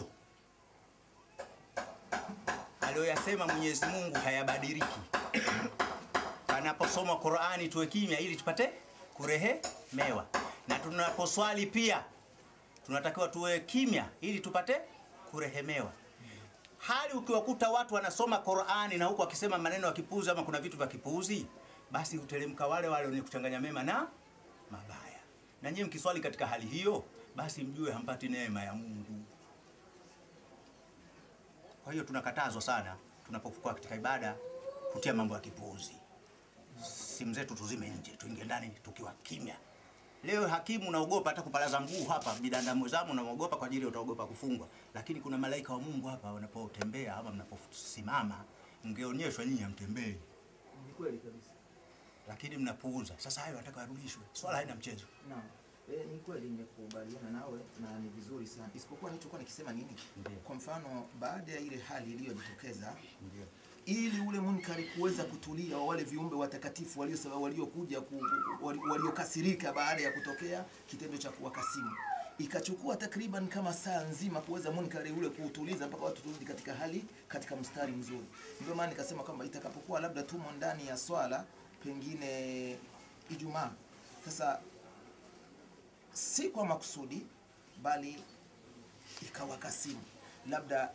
aliyoyasema Mwenyezi Mungu hayabadiliki. Panaposoma Qur'ani tuwe kimya ili tupate kurehemewa, na tunaposwali pia tunatakiwa tuwe kimya ili tupate kurehemewa. Hali ukiwakuta watu wanasoma Qur'ani na huku wakisema maneno ya kipuuzi ama kuna vitu vya kipuuzi, basi huteremka wale wale wenye kuchanganya mema na mabaya. Na nyinyi mkiswali katika hali hiyo, basi mjue hampati neema ya Mungu. Kwa hiyo tunakatazwa sana tunapokuwa katika ibada kutia mambo ya kipuuzi. Simu zetu tuzime nje, tuingie ndani tukiwa kimya. Leo hakimu unaogopa hata kupalaza mguu hapa, binadamu zamu unaogopa kwa ajili utaogopa kufungwa, lakini kuna malaika wa Mungu hapa wanapotembea ama mnaposimama, mngeonyeshwa nyinyi hamtembei, Ni kweli kabisa. lakini mnapuuza. Sasa hayo nataka yarudishwe, swala haina mchezo. Naam. E, ni kweli nimekubaliana nawe na ni vizuri sana, isipokuwa nilichokuwa nikisema nini, Ndiyo. kwa mfano baada ya ile hali iliyojitokeza Ndio. ili ule munkari kuweza kutulia wa wale viumbe watakatifu walio waliokuja ku- wali- waliokasirika baada ya kutokea kitendo cha kuwakasimu ikachukua takriban kama saa nzima kuweza munkari ule kuutuliza mpaka watu turudi katika hali katika mstari mzuri ndio maana nikasema kwamba itakapokuwa labda tumo ndani ya swala pengine ijumaa sasa si kwa makusudi bali ikawakasimu labda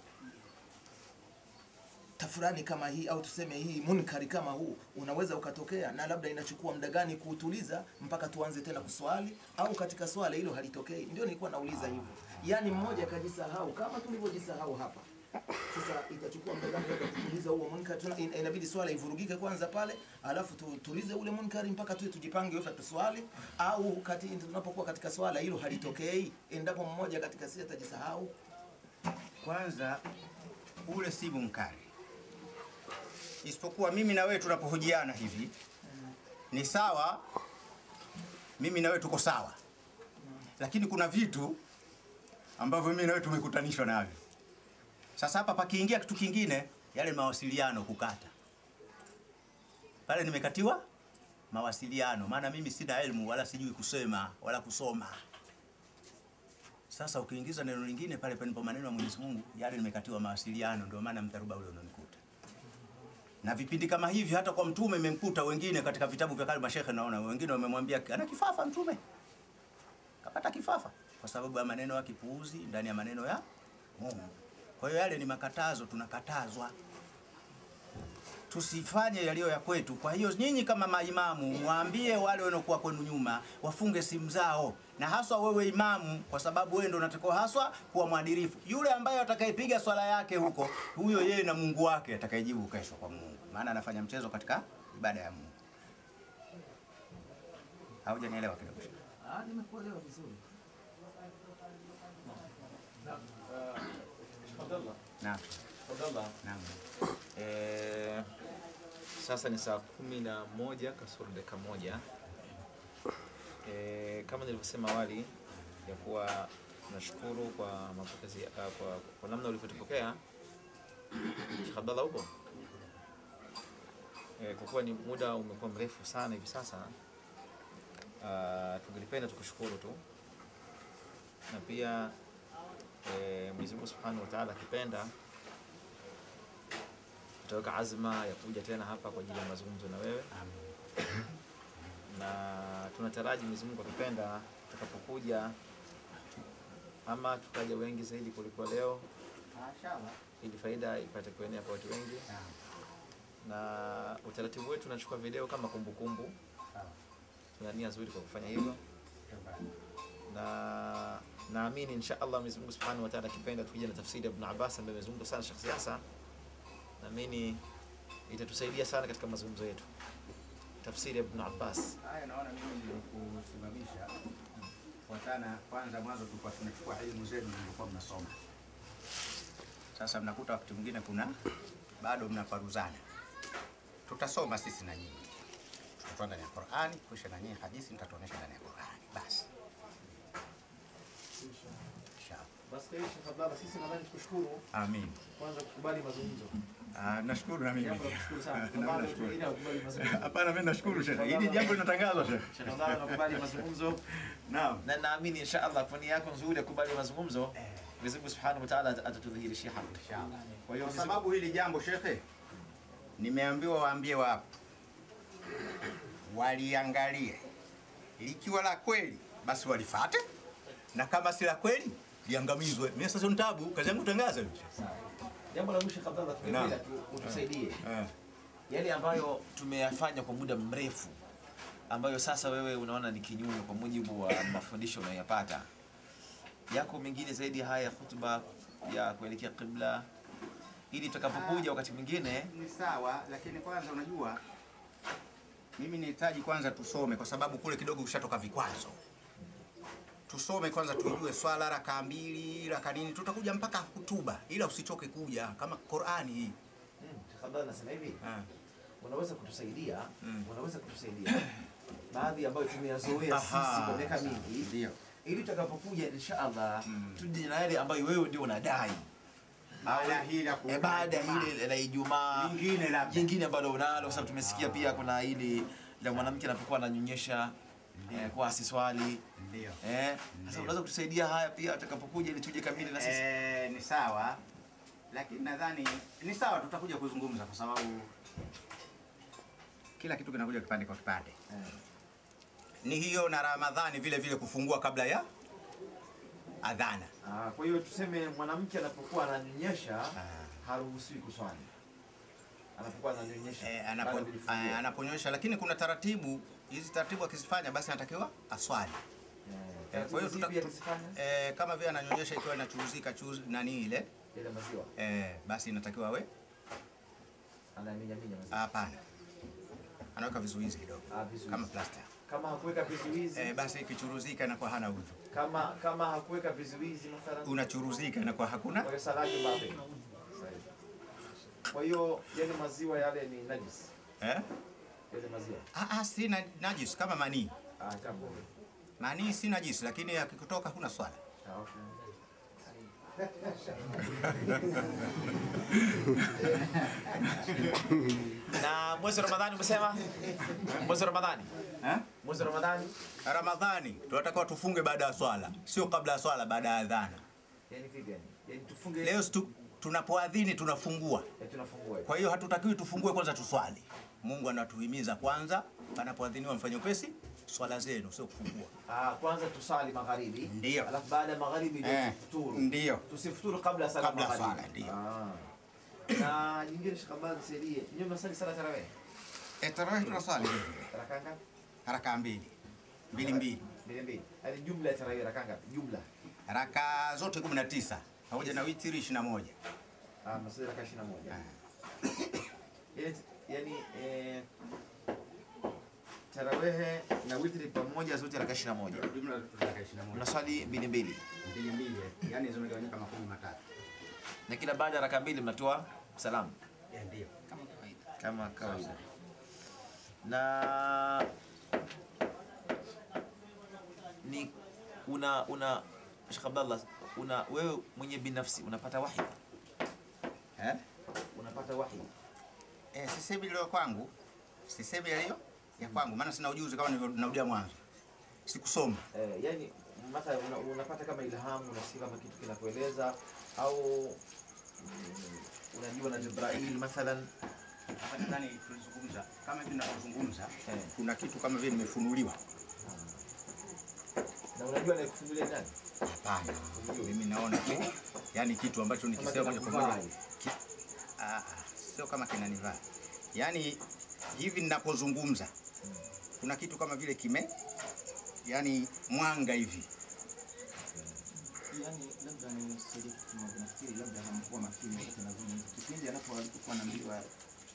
tafurani kama hii au tuseme hii munkari kama huu unaweza ukatokea na labda inachukua muda gani kuutuliza mpaka tuanze tena kuswali au katika swala hilo halitokei ndio nilikuwa nauliza hivyo yaani mmoja akajisahau kama tulivyojisahau hapa sasa itachukua muda gani labda kutuliza huo munkari Tuna- in- inabidi swala ivurugike kwanza pale alafu tutulize ule munkari mpaka tuwe tujipange wewe tuswali au kati tunapokuwa katika swala hilo halitokei endapo mmoja katika sisi atajisahau Kwanza ule si munkari, isipokuwa mimi na wewe tunapohojiana hivi ni sawa, mimi na wewe tuko sawa, lakini kuna vitu ambavyo mimi na wewe tumekutanishwa navyo. Sasa hapa pakiingia kitu kingine, yale mawasiliano kukata pale, nimekatiwa mawasiliano, maana mimi sina elimu wala sijui kusema wala kusoma. Sasa ukiingiza neno lingine pale palipo maneno ya Mwenyezi Mungu, yale nimekatiwa mawasiliano, ndio maana mtaruba ule unanikuta. Na vipindi kama hivi hata kwa mtume imemkuta wengine katika vitabu vya kale mashehe, naona wengine wamemwambia ana kifafa mtume, kapata kifafa kwa sababu ya maneno ya kipuuzi ndani ya maneno ya Mungu. Kwa hiyo yale ni makatazo, tunakatazwa tusifanye yaliyo ya kwetu. Kwa hiyo nyinyi kama maimamu mwambie wale wanaokuwa kwenu nyuma wafunge simu zao, na haswa wewe imamu, kwa sababu wewe ndio unatakiwa haswa kuwa mwadilifu. Yule ambaye atakayepiga swala yake huko, huyo yeye na Mungu wake atakayejibu kesho kwa Mungu, maana anafanya mchezo katika ibada ya Mungu. Haujanielewa kidogo? Ah, nimekuelewa vizuri. Naam. Abdallah, Naam. eh, sasa ni saa kumi na moja kasoro dakika moja. Eh, kama nilivyosema awali ya kuwa tunashukuru kwa mapokezi uh, kwa, kwa namna ulivyotupokea Sheikh Abdallah upo eh, kwa kuwa ni muda umekuwa mrefu sana hivi sasa uh, tungelipenda tukushukuru tu na pia eh, Mwenyezi Mungu Subhanahu wa Ta'ala akipenda tutaweka azma ya kuja tena hapa kwa ajili ya mazungumzo na wewe na tunataraji Mwenyezi Mungu akipenda tutakapokuja ama tukaja wengi zaidi kuliko leo Mashaallah. ili faida ipate kuenea kwa watu wengi na utaratibu wetu tunachukua video kama kumbukumbu tuna nia nzuri kwa kufanya hivyo na naamini insha Allah Mwenyezi Mungu Subhanahu wa Ta'ala akipenda tukija na tafsiri ya Ibn Abbas ambaye amezungumza sana Sheikh Siasa naamini itatusaidia sana katika mazungumzo yetu tafsiri ya Ibn Abbas Haya, naona mimi nilikusimamisha kwa sana. Kwanza mwanzo tulikuwa tunachukua elimu zenu mlikuwa mnasoma, sasa mnakuta wakati mwingine kuna bado mnaparuzana. Tutasoma sisi na nyinyi, tutatoa ndani ya Qur'ani, kisha na nyinyi hadithi nitatuonesha ndani ya Qur'ani. Basi inshallah. basi Sheikh Abdallah sisi nadhani tukushukuru Amin. kwanza kukubali mazungumzo Ah, nashukuru na mimi. jambo la kushukuru sana Na mimi Bado nashukuru. wengine hawakubali mazungumzo Hapana, mimi nashukuru Sheikh. Hili jambo linatangazwa Sheikh. Sheikh Abdallah anakubali mazungumzo Naam. na naamini insha Allah kwa nia yako nzuri ya kubali mazungumzo Mwenyezi Mungu Subhanahu wa Ta'ala atatudhihirishia haki Inshallah. kwa hiyo Kwa Mwenyezi sababu hili jambo shekhe, nimeambiwa waambie wapo waliangalie, likiwa la kweli basi walifate, na kama si la kweli liangamizwe. Mimi sasa ni tabu, kazi yangu kutangaza hivi. jambo la mwisho Abdallah tungependa tu- utusaidie Eh. yale ambayo tumeyafanya kwa muda mrefu ambayo sasa wewe unaona ni kinyume kwa mujibu wa mafundisho unayoyapata yako mengine zaidi ya haya hutuba ya kuelekea qibla ili tutakapokuja wakati mwingine Ni sawa, lakini kwanza unajua mimi nihitaji kwanza tusome, kwa sababu kule kidogo kushatoka vikwazo. Tusome kwanza, tujue swala raka mbili raka nini, tutakuja mpaka hutuba, ila usichoke kuja kama Qur'ani hii. Sheikh Abdallah nasema hivi Ah. unaweza kutusaidia Mm. unaweza kutusaidia baadhi ambayo tumeyazoea sisi Aha, kwa miaka sawa. mingi Ndio. ili tutakapokuja insha Allah Mm. tuje na yale ambayo wewe ndio unadai baada ya hili la ku- Eh, baada ya hili la Ijumaa Lingine labda. jingine ambalo unalo, kwa sababu tumesikia pia kuna hili la mwanamke anapokuwa ananyonyesha eh, kwa asiswali Ndio. eh. Sasa unaweza kutusaidia haya pia atakapokuja ili tuje kamili na sisi Eh, ni sawa lakini nadhani ni sawa, tutakuja kuzungumza kwa sababu kila kitu kinakuja kipande kwa kipande. Ni hiyo na Ramadhani vile vile kufungua kabla ya adhana. Ah, kwa hiyo tuseme mwanamke anapokuwa ananyonyesha haruhusiwi kuswali. Anapokuwa ananyonyesha. Eh, baada anapo, ya kujifungua. eh, anaponyosha, lakini kuna taratibu hizi taratibu akizifanya basi anatakiwa aswali. Eh, kwa hiyo tuta, Zipi tu, akizifanya? eh, kama vile ananyonyesha ikiwa inachuruzika chuzi nani ile Ile maziwa. eh, basi inatakiwa awe Anaminya minya maziwa. hapana, anaweka vizuizi kidogo Ah, vizuizi. kama plaster Kama hakuweka vizuizi, eh, basi ikichuruzika inakuwa hana udhu, kama kama hakuweka vizuizi mathalan unachuruzika inakuwa hakuna kwa salati bape. Kwa hiyo yale maziwa yale ni najis. eh? Yale maziwa. Ah, ah, si na, najis kama manii. Ah, jambo. Manii si najis, lakini akikutoka huna swala. Ah, okay. na mwezi wa Ramadhani umesema? Mwezi wa Ramadhani. Eh? Mwezi wa Ramadhani. Ramadhani tunatakiwa tufunge baada ya swala, sio kabla ya swala, baada ya adhana. Yaani vipi yani? Yaani tufunge Leo stu, tunapoadhini tunafungua, Eh, tunafungua. kwa hiyo hatutakiwi tufungue kwanza tuswali. Mungu anatuhimiza kwanza, panapoadhiniwa mfanye upesi swala zenu, sio kufungua. Ah, kwanza tusali magharibi. Ndio. Alafu baada ya magharibi ndio Eh, tufuturu. ndio. Tusifuturu kabla ya sala Kabla ya magharibi. swala, ndio. Ah. Na nyingine shikamani nisaidie. Nyinyi mnasali sala tarawih. Eh, tarawih tunaswali vile vile. Raka ngapi? Haraka mbili mbili mbili, Mbili mbili. Yaani jumla ya tarawih raka ngapi? Jumla. raka zote 19 pamoja na witiri 21. Ah, mnasali raka 21. Yaani yaani eh tarawih na witri pamoja zote raka 21. Jumla raka 21. Mnaswali mbili mbili. Mbili mbili, yani zimegawanyika makumi matatu. Na kila baada ya raka mbili mnatoa salamu. Eh, Ndio. Kama kawaida. kama kawaida na ni una una Sheikh Abdallah una wewe mwenye binafsi unapata wahi Eh? unapata wahi Eh, sisemi leo kwangu, sisemi leo ya kwangu, maana sina ujuzi kama nilivyorudia mwanzo. Sikusoma. eh, yani mathalan una, unapata kama ilhamu unasikia kama kitu kinakueleza au mm, unajua na Jibril mathalan Hapa nadhani tulizungumza kama hivi ninavyozungumza, eh, kuna kitu kama vile nimefunuliwa. na unajua na kufungulia nani Hapana, mimi naona tu yani kitu ambacho Kama nikisema moja kwa kinakuvaa moja hivi. ki- ah, ah, sio kama kinanivaa, yani hivi ninapozungumza kuna kitu kama vile kime yani mwanga hivi yani labda ni siri nafikiri labda hamkuwa makini wakati anazungumza kipindi anapo alikuwa anaambiwa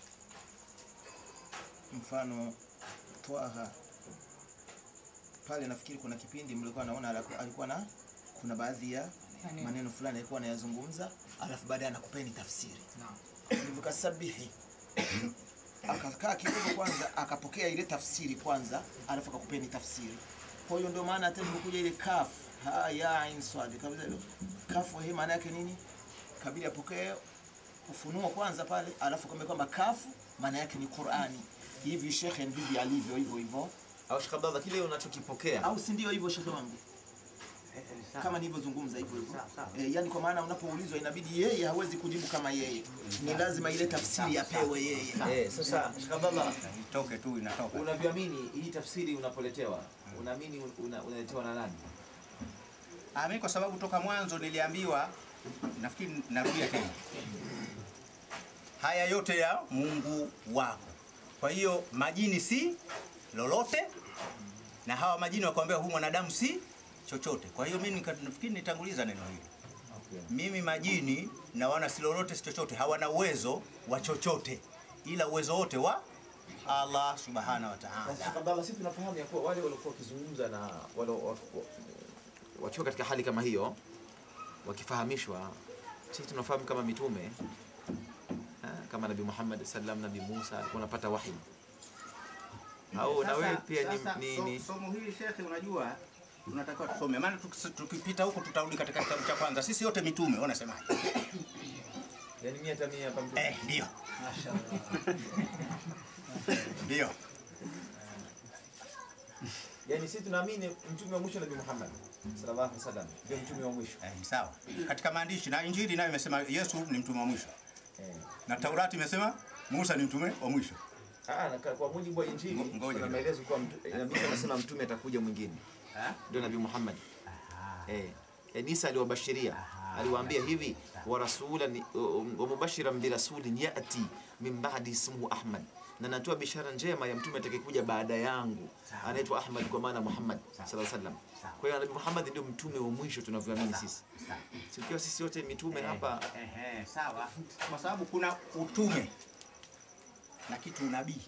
mfano Twaha pale, nafikiri kuna kipindi mlikuwa naona alaku- alikuwa na kuna baadhi ya maneno fulani alikuwa anayazungumza, alafu baadaye anakupeni tafsiri ilivyokasabihi akakaa kidogo kwanza, akapokea ile tafsiri kwanza, alafu akakupeni tafsiri. Kwa hiyo ndio maana hata ilipokuja ile kaf ha ya ain swad kabisa ile kafu, hii maana yake nini? Kabili apokee ufunuo kwanza pale, alafu kama kwamba kafu maana yake ni Qur'ani. Hivi shekhe ndivyo alivyo hivyo hivyo, au Sheikh Abdallah kile unachokipokea au si ndio hivyo shekhe wangu? kama nilivyozungumza hivyo hivyo. E, yani kwa maana unapoulizwa inabidi yeye hawezi kujibu kama yeye, ni lazima ile tafsiri apewe yeye. eh, sasa Sheikh Abdallah itoke tu inatoka. unavyoamini hii tafsiri unapoletewa unaamini una- unaletewa na nani Ah, mimi kwa sababu toka mwanzo niliambiwa, nafikiri narudia tena, haya yote ya Mungu wako. Kwa hiyo majini si lolote, na hawa majini wakwambia huyu mwanadamu si chochote. Kwa hiyo mimi nika- nafikiri nitanguliza neno hili. okay. Mimi majini naona si lolote si chochote, hawana uwezo wa chochote, ila uwezo wote wa Allah subhanahu wa Na ta'ala. Sheikh Abdallah, sisi tunafahamu ya kuwa wale waliokuwa wakizungumza na wale wa- wa- wakiwa katika hali kama hiyo wakifahamishwa, sisi tunafahamu kama mitume ha, kama Nabii Muhammad sallam, Nabii Musa alikuwa anapata wahi au na wewe pia ni, sasa, ni, so- ni somo hili shekhe, unajua tunatakiwa tusome, maana tukis- tukipita huko tutarudi katika kitabu cha kwanza. Sisi wote mitume, wanasemaje? Yaani mia hata mia hapa mtume. Eh, ndio. Ndio. Yaani sisi tunaamini mtume wa mwisho Nabii Muhammad sallallahu alaihi wasallam ndio mtume wa mwisho. Eh, sawa. Katika maandishi na Injili nayo imesema Yesu ni mtume wa mwisho. Eh. Na Taurati imesema Musa ni mtume wa mwisho. Ah, na kwa mujibu wa Injili Ngo- ngoja kuna kidogo. maelezo kuwa mtu- nabii anasema mtume atakuja mwingine. Ndio Nabii Muhammad. Eh. Yaani Isa aliwabashiria. Aliwaambia hivi wa rasulan wa mubashiran bi rasulin yati min ba'di ismuhu Ahmad. Na natoa bishara njema ya mtume atakayekuja baada yangu. Anaitwa Ahmad kwa maana Muhammad sallallahu alaihi wasallam. Kwa hiyo Nabii Muhammad ndio mtume wa mwisho tunavyoamini sisi. Sikiwa sisi wote mitume hapa Ehe, sawa. Kwa sababu kuna utume na kitu unabii.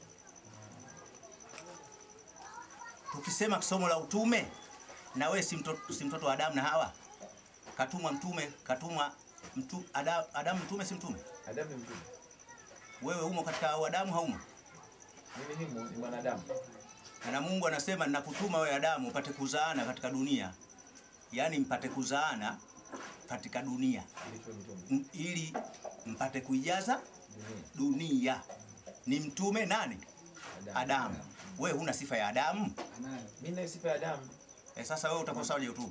Tukisema somo la utume, na wewe si mtoto, si mtoto wa Adamu na Hawa, katumwa mtume, katumwa mtu, Adamu, Adamu mtume, si mtume? Adamu ni mtume. Wewe umo katika Adamu, haumo? Mimi ni mu- ni mwanadamu. na Mungu anasema ninakutuma wewe Adamu upate kuzaana katika dunia, yaani mpate kuzaana katika dunia Ndio mtume. M- ili mpate kuijaza dunia. Ni mtume nani? Adamu. Wewe huna sifa ya Adamu. Mimi na sifa ya Adamu. E, sasa wewe utakosaje utume?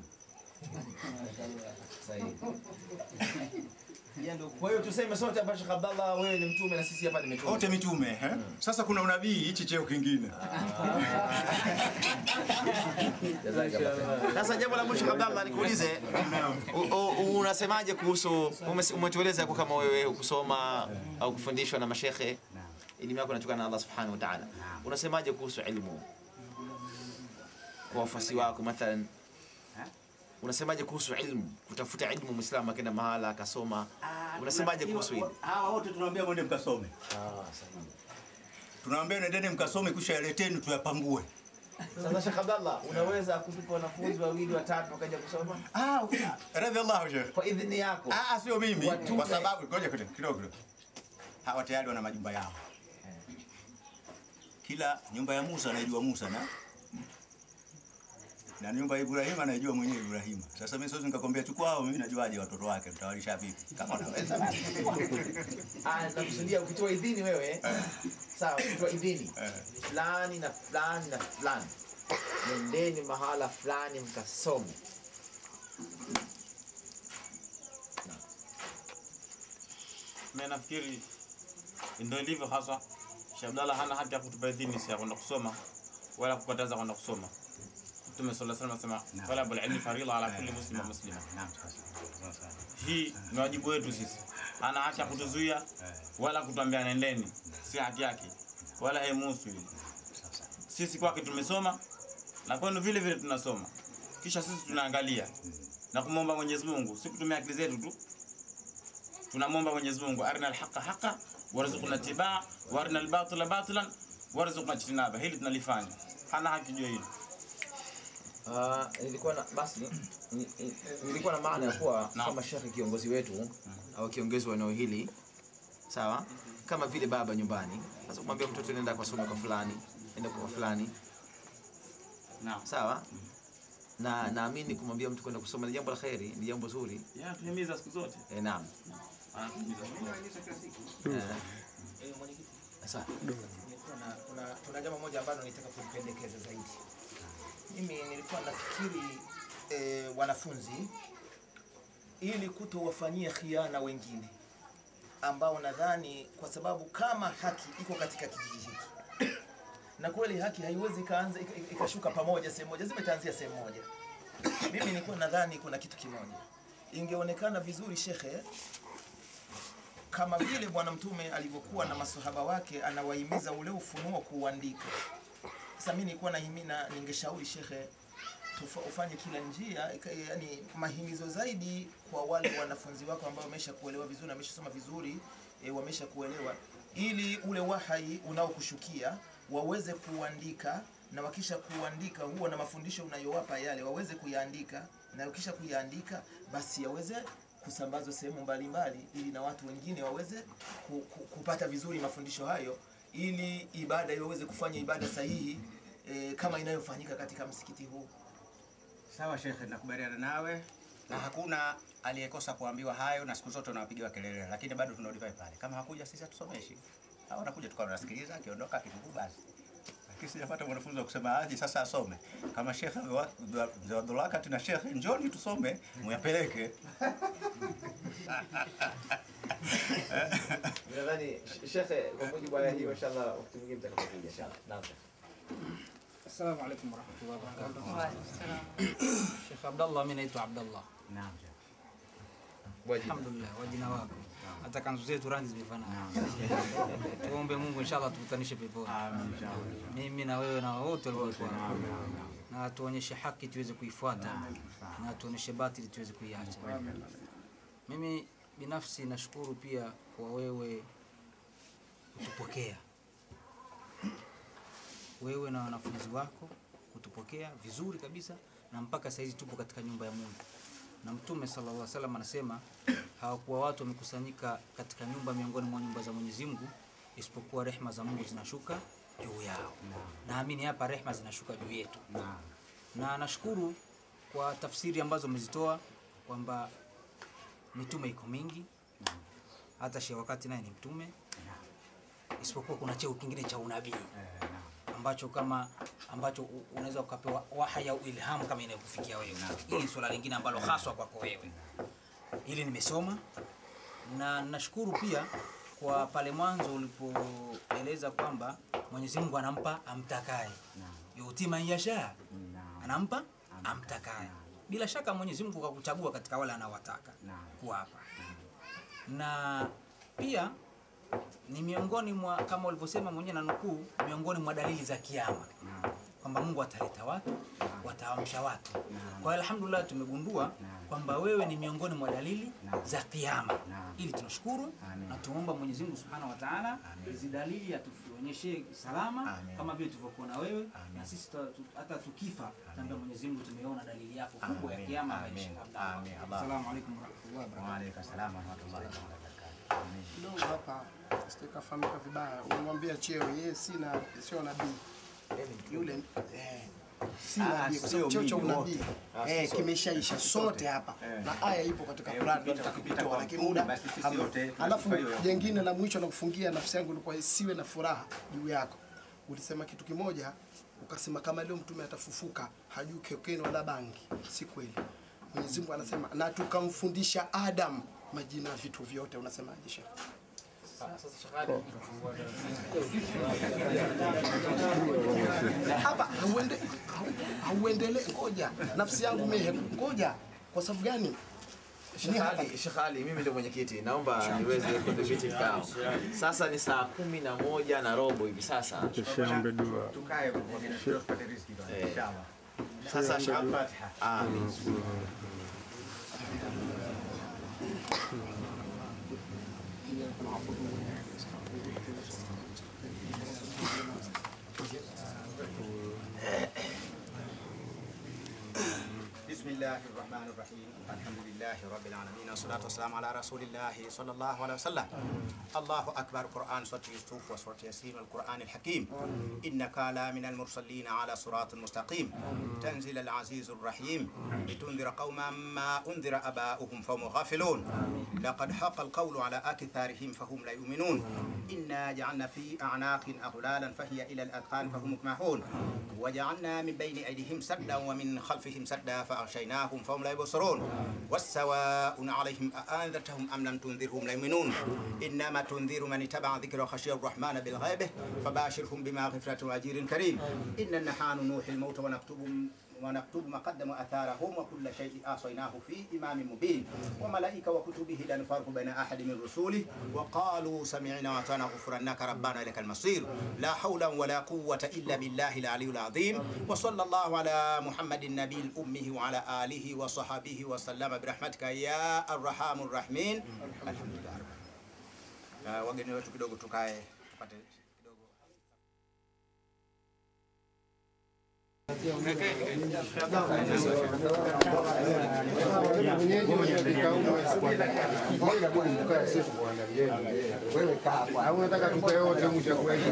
Sahihi. Kwa hiyo tuseme sote hapa Sheikh Abdallah wewe ni mtume na sisi hapa ni mitume. Wote mitume eh? Sasa kuna unabii hichi cheo kingine. Sasa jambo la mwisho Abdallah nikuulize u- u- unasemaje kuhusu umes- umetueleza yako kama wewe kusoma au kufundishwa na mashekhe elimu yako inatoka na Allah Subhanahu wa Ta'ala. Unasemaje kuhusu elimu? Kwa wafuasi wako mathalan Unasemaje kuhusu ilmu? Kutafuta ilmu Muislamu akaenda mahala akasoma. Unasemaje kuhusu hili? Hawa wote tunawaambia mwende mkasome. Tunawaambia nendeni mkasome kisha yaleteni tuyapangue. Sasa Sheikh Abdallah, unaweza kutupa wanafunzi wawili watatu wakaja kusoma Ah, radhiallahu sheikh. kwa idhini yako? Ah, sio mimi Watume. kwa sababu ngoja kidogo kidogo. Hawa tayari wana majumba yao. Kila nyumba ya Musa anaijua Musa na na nyumba ya Ibrahim anaijua mwenyewe Ibrahim. Sasa mimi siwezi nikakwambia chukua hao, mimi najuaje watoto wake mtawalisha vipi? Kama unaweza basi. Ah, nakusudia ukitoa idhini wewe. Sawa, ukitoa idhini. Eh. Fulani na fulani na fulani. Nendeni mahala fulani mkasome. Mimi nafikiri ndio ilivyo hasa. Sheikh Abdallah hana haki ya kutupa idhini sisi ya kwenda kusoma wala kukataza kwenda kusoma. Mtume sallallahu alaihi wasallam anasema talabul ilmi faridha ala kulli muslim wa muslima. Naam, sasa. Sasa. Hii ni wajibu wetu sisi. Hana haki ya kutuzuia wala kutuambia nendeni, si haki yake wala haimuhusu hili. Sasa. Sisi kwake tumesoma na kwenu vile vile tunasoma, kisha sisi tunaangalia na kumwomba Mwenyezi Mungu, si kutumia akili zetu tu. Tunamwomba Mwenyezi Mungu, arina alhaqa haqa warzuqna tibaa wa arina albatila batilan warzuqna ijtinaba. Hili tunalifanya, hana haki juu ya hili. Ah, nilikuwa na basi ni- ni- nilikuwa na maana ya kuwa Naam. kama shekhe kiongozi wetu au kiongozi wa eneo hili sawa, kama vile baba nyumbani, sasa kumwambia mtoto nenda kwa somo kwa fulani, nenda kwa fulani, Naam. sawa na naamini kumwambia mtu kwenda kusoma ni jambo la kheri, ni jambo zuri. Ya tuhimiza siku zote. E, naam. Anatuhimiza siku zote. Eh, Eh, mwenyekiti, Sasa nilikuwa na kuna, kuna jambo moja ambalo nitaka kulipendekeza zaidi. Mimi nilikuwa nafikiri eh, wanafunzi ili kutowafanyia khiana wengine ambao nadhani kwa sababu kama haki iko katika kijiji hiki na kweli haki haiwezi ikaanza ika- ika- ikashuka pamoja sehemu moja, zimetaanzia sehemu moja. Mimi nilikuwa nadhani kuna kitu kimoja, ingeonekana vizuri shekhe kama vile Bwana Mtume alivyokuwa na masahaba wake anawahimiza ule ufunuo kuuandika. Sasa mimi nilikuwa nahimina, ningeshauri shekhe tufa- ufanye kila njia, ika- yani mahimizo zaidi kwa wale wanafunzi wako ambao wamesha kuelewa vizuri, wameshasoma vizuri, e, wamesha kuelewa, ili ule wahai unaokushukia waweze kuandika na wakisha kuandika huwa na mafundisho unayowapa yale waweze kuyaandika na ukisha kuyaandika basi yaweze kusambazwa sehemu mbalimbali ili na watu wengine waweze ku, ku, kupata vizuri mafundisho hayo ili ibada iweze kufanya ibada sahihi e, kama inayofanyika katika msikiti huu. Sawa shekhe, nakubaliana nawe na hakuna aliyekosa kuambiwa hayo, na siku zote unawapigiwa kelele, lakini bado tunarudi pale pale. Kama hakuja sisi hatusomeshi, au anakuja tukawa tunasikiliza, akiondoka akitubu basi. Lakini sijapata mwanafunzi wa kusema aje sasa asome. Kama Sheikh amewa- mzee Abdullah kati na Sheikh, njoni tusome, muyapeleke. Nadhani shekhe, kwa mujibu wa aya hiyo, inshallah wakati mwingine mtakapokuja inshallah. Naam. Assalamu alaikum warahmatullahi wabarakatuh. Sheikh Abdallah, mimi naitwa Abdallah. Naam. Alhamdulillah, wajina wako. Hata kanzu zetu rangi zimefanana. Tuombe Mungu inshallah tukutanishe peponi. Mimi na wewe na wote waliokuwa hapa. Na tuonyeshe haki tuweze kuifuata na tuonyeshe batili tuweze kuiacha. Mimi binafsi nashukuru pia kwa wewe kutupokea wewe na wanafunzi wako kutupokea vizuri kabisa, na mpaka saizi tupo katika nyumba ya Mungu. Na Mtume sallallahu alaihi wasallam anasema hawakuwa watu wamekusanyika katika nyumba miongoni mwa nyumba za Mwenyezi Mungu isipokuwa rehma za Mungu zinashuka juu yao. Naamini hapa rehma zinashuka juu yetu, na nashukuru kwa tafsiri ambazo umezitoa kwamba mitume iko mingi, hata Sheikh wakati naye ni mtume, isipokuwa kuna cheo kingine cha unabii ambacho kama ambacho u- unaweza ukapewa wahaya au ilhamu kama inayokufikia wewe. Hili ni swala lingine ambalo haswa kwako wewe. Hili nimesoma na nashukuru pia kwa pale mwanzo ulipoeleza kwamba Mwenyezi Mungu anampa amtakaye, yuti man yasha, anampa amtakaye. Bila shaka Mwenyezi Mungu kakuchagua katika wale anaowataka kuwapa, na pia ni miongoni mwa kama ulivyosema mwenyewe na nukuu, miongoni mwa dalili za kiama kwamba Mungu ataleta watu, wataamsha watu. Kwa hiyo alhamdulillah, tumegundua kwamba wewe ni miongoni mwa dalili za kiama, ili tunashukuru na tuomba Mwenyezi Mungu Subhanahu wa Ta'ala hizi dalili atuonyeshe salama kama vile tulivyokuona wewe, na sisi tuta- tu- hata tukifa tuambia Mwenyezi Mungu tumeona dalili yako kubwa ya kiama maisha. Assalamu alaikum warahmatullahi wabarakatuh. Wa alaikum salaam wa rahmatullahi wa barakatuh. kidogo hapa sitakafahamika vibaya. Umemwambia cheo yeye sina sio nabii yule eh, si Ah, nabii kwa sio sababu cheo cha mimi unabii wote. Ah, eh, sisi kimeshaisha Sisi sote sote. hapa Eh. na aya ipo katika Eh, Qur'an ukipita- tunataka ukipita kuitoa, kwa lakini mtume, muda basi sisi hamna. wote Alafu tunasifa hiyo hiyo. jengine la mwisho la kufungia nafsi yangu ilikuwa isiwe na furaha juu yako. Ulisema kitu kimoja ukasema kama leo mtume atafufuka hajui kokeni wala bangi. Si kweli. Mwenyezi Mungu anasema na tukamfundisha Adam majina ya vitu vyote. Unasemaje Sheikh? hapa hauende hau- hauendele ngoja nafsi yangu mehe ngoja kwa sababu gani Sheikh Ali, Sheikh Ali, mimi ndio mwenyekiti, naomba niweze kudhibiti kikao. Sasa ni saa kumi na moja na robo hivi sasa. Tukae kwa kina tupate riziki bwana, Eh. inshallah. Sasa Sheikh Al-Fatiha. Amin. بسم الله الرحمن الرحيم الحمد لله رب العالمين والصلاة والسلام على رسول الله صلى الله عليه وسلم الله أكبر قرآن سورة يوسف وسورة ياسين والقرآن الحكيم إنك لا من المرسلين على صراط مستقيم تنزل العزيز الرحيم لتنذر قوما ما أنذر أباؤهم فهم غافلون لقد حق القول على أكثرهم فهم لا يؤمنون إنا جعلنا في أعناق أغلالا فهي إلى الأذقان فهم مكمحون وجعلنا من بين أيديهم سدا ومن خلفهم سدا فأغشيناهم فهم لا يبصرون والسواء عليهم أأنذرتهم أم لم تنذرهم لا يؤمنون إنما تنذر من اتبع ذكر وخشي الرحمن بالغيب فباشرهم بما غفرة وأجير كريم إن نحن نوحي الموت ونكتب ونكتب ما قدموا اثارهم وكل شيء احصيناه في امام مبين وملائكه وكتبه لا نفرق بين احد من رسوله وقالوا سمعنا واطعنا غفرانك ربنا اليك المصير لا حول ولا قوه الا بالله العلي العظيم وصلى الله على محمد النبي الامي وعلى اله وصحبه وسلم برحمتك يا الرحام الرحمن الحمد لله Uh, wageni wetu kidogo tukae tupate kidogo au unataka tupe yote mwisho kuweka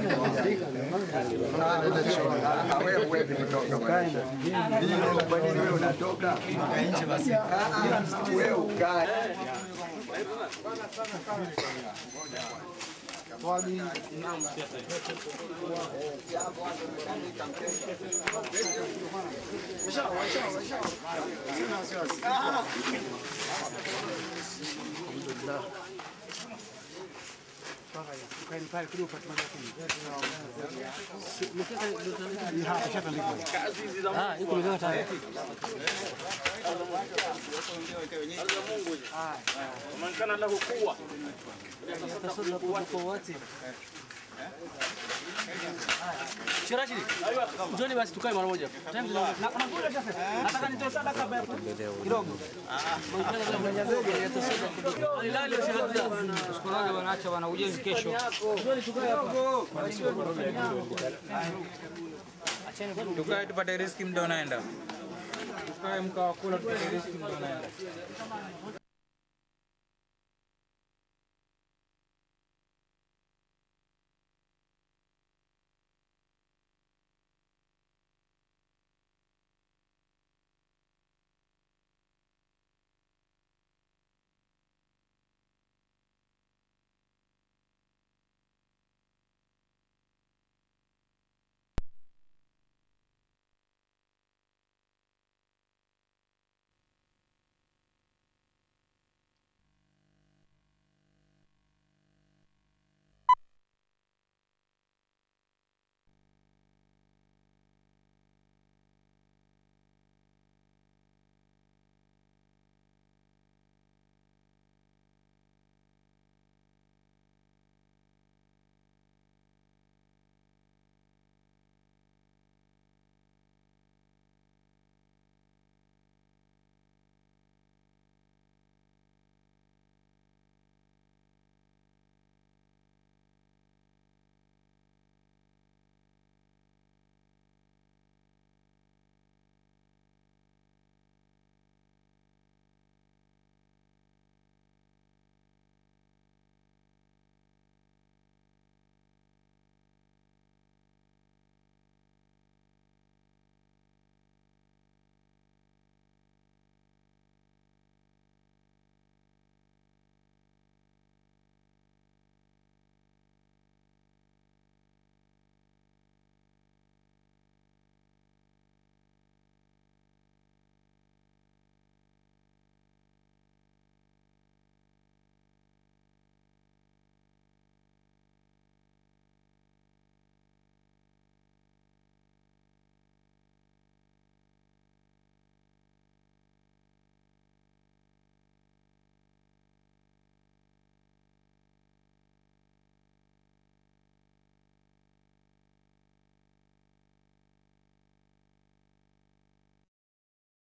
Shirashi, njoni basi tukae mara moja. Time zina- na- na- Nataka nitoe sadaka hapa hapo. Kidogo. Alilali wa shirashi. Siku moja wanaacha wana ujenzi kesho. Njoni tukae hapa. Tukae tupate riski, muda unaenda. Tukae mkawakula tupate riski, muda unaenda.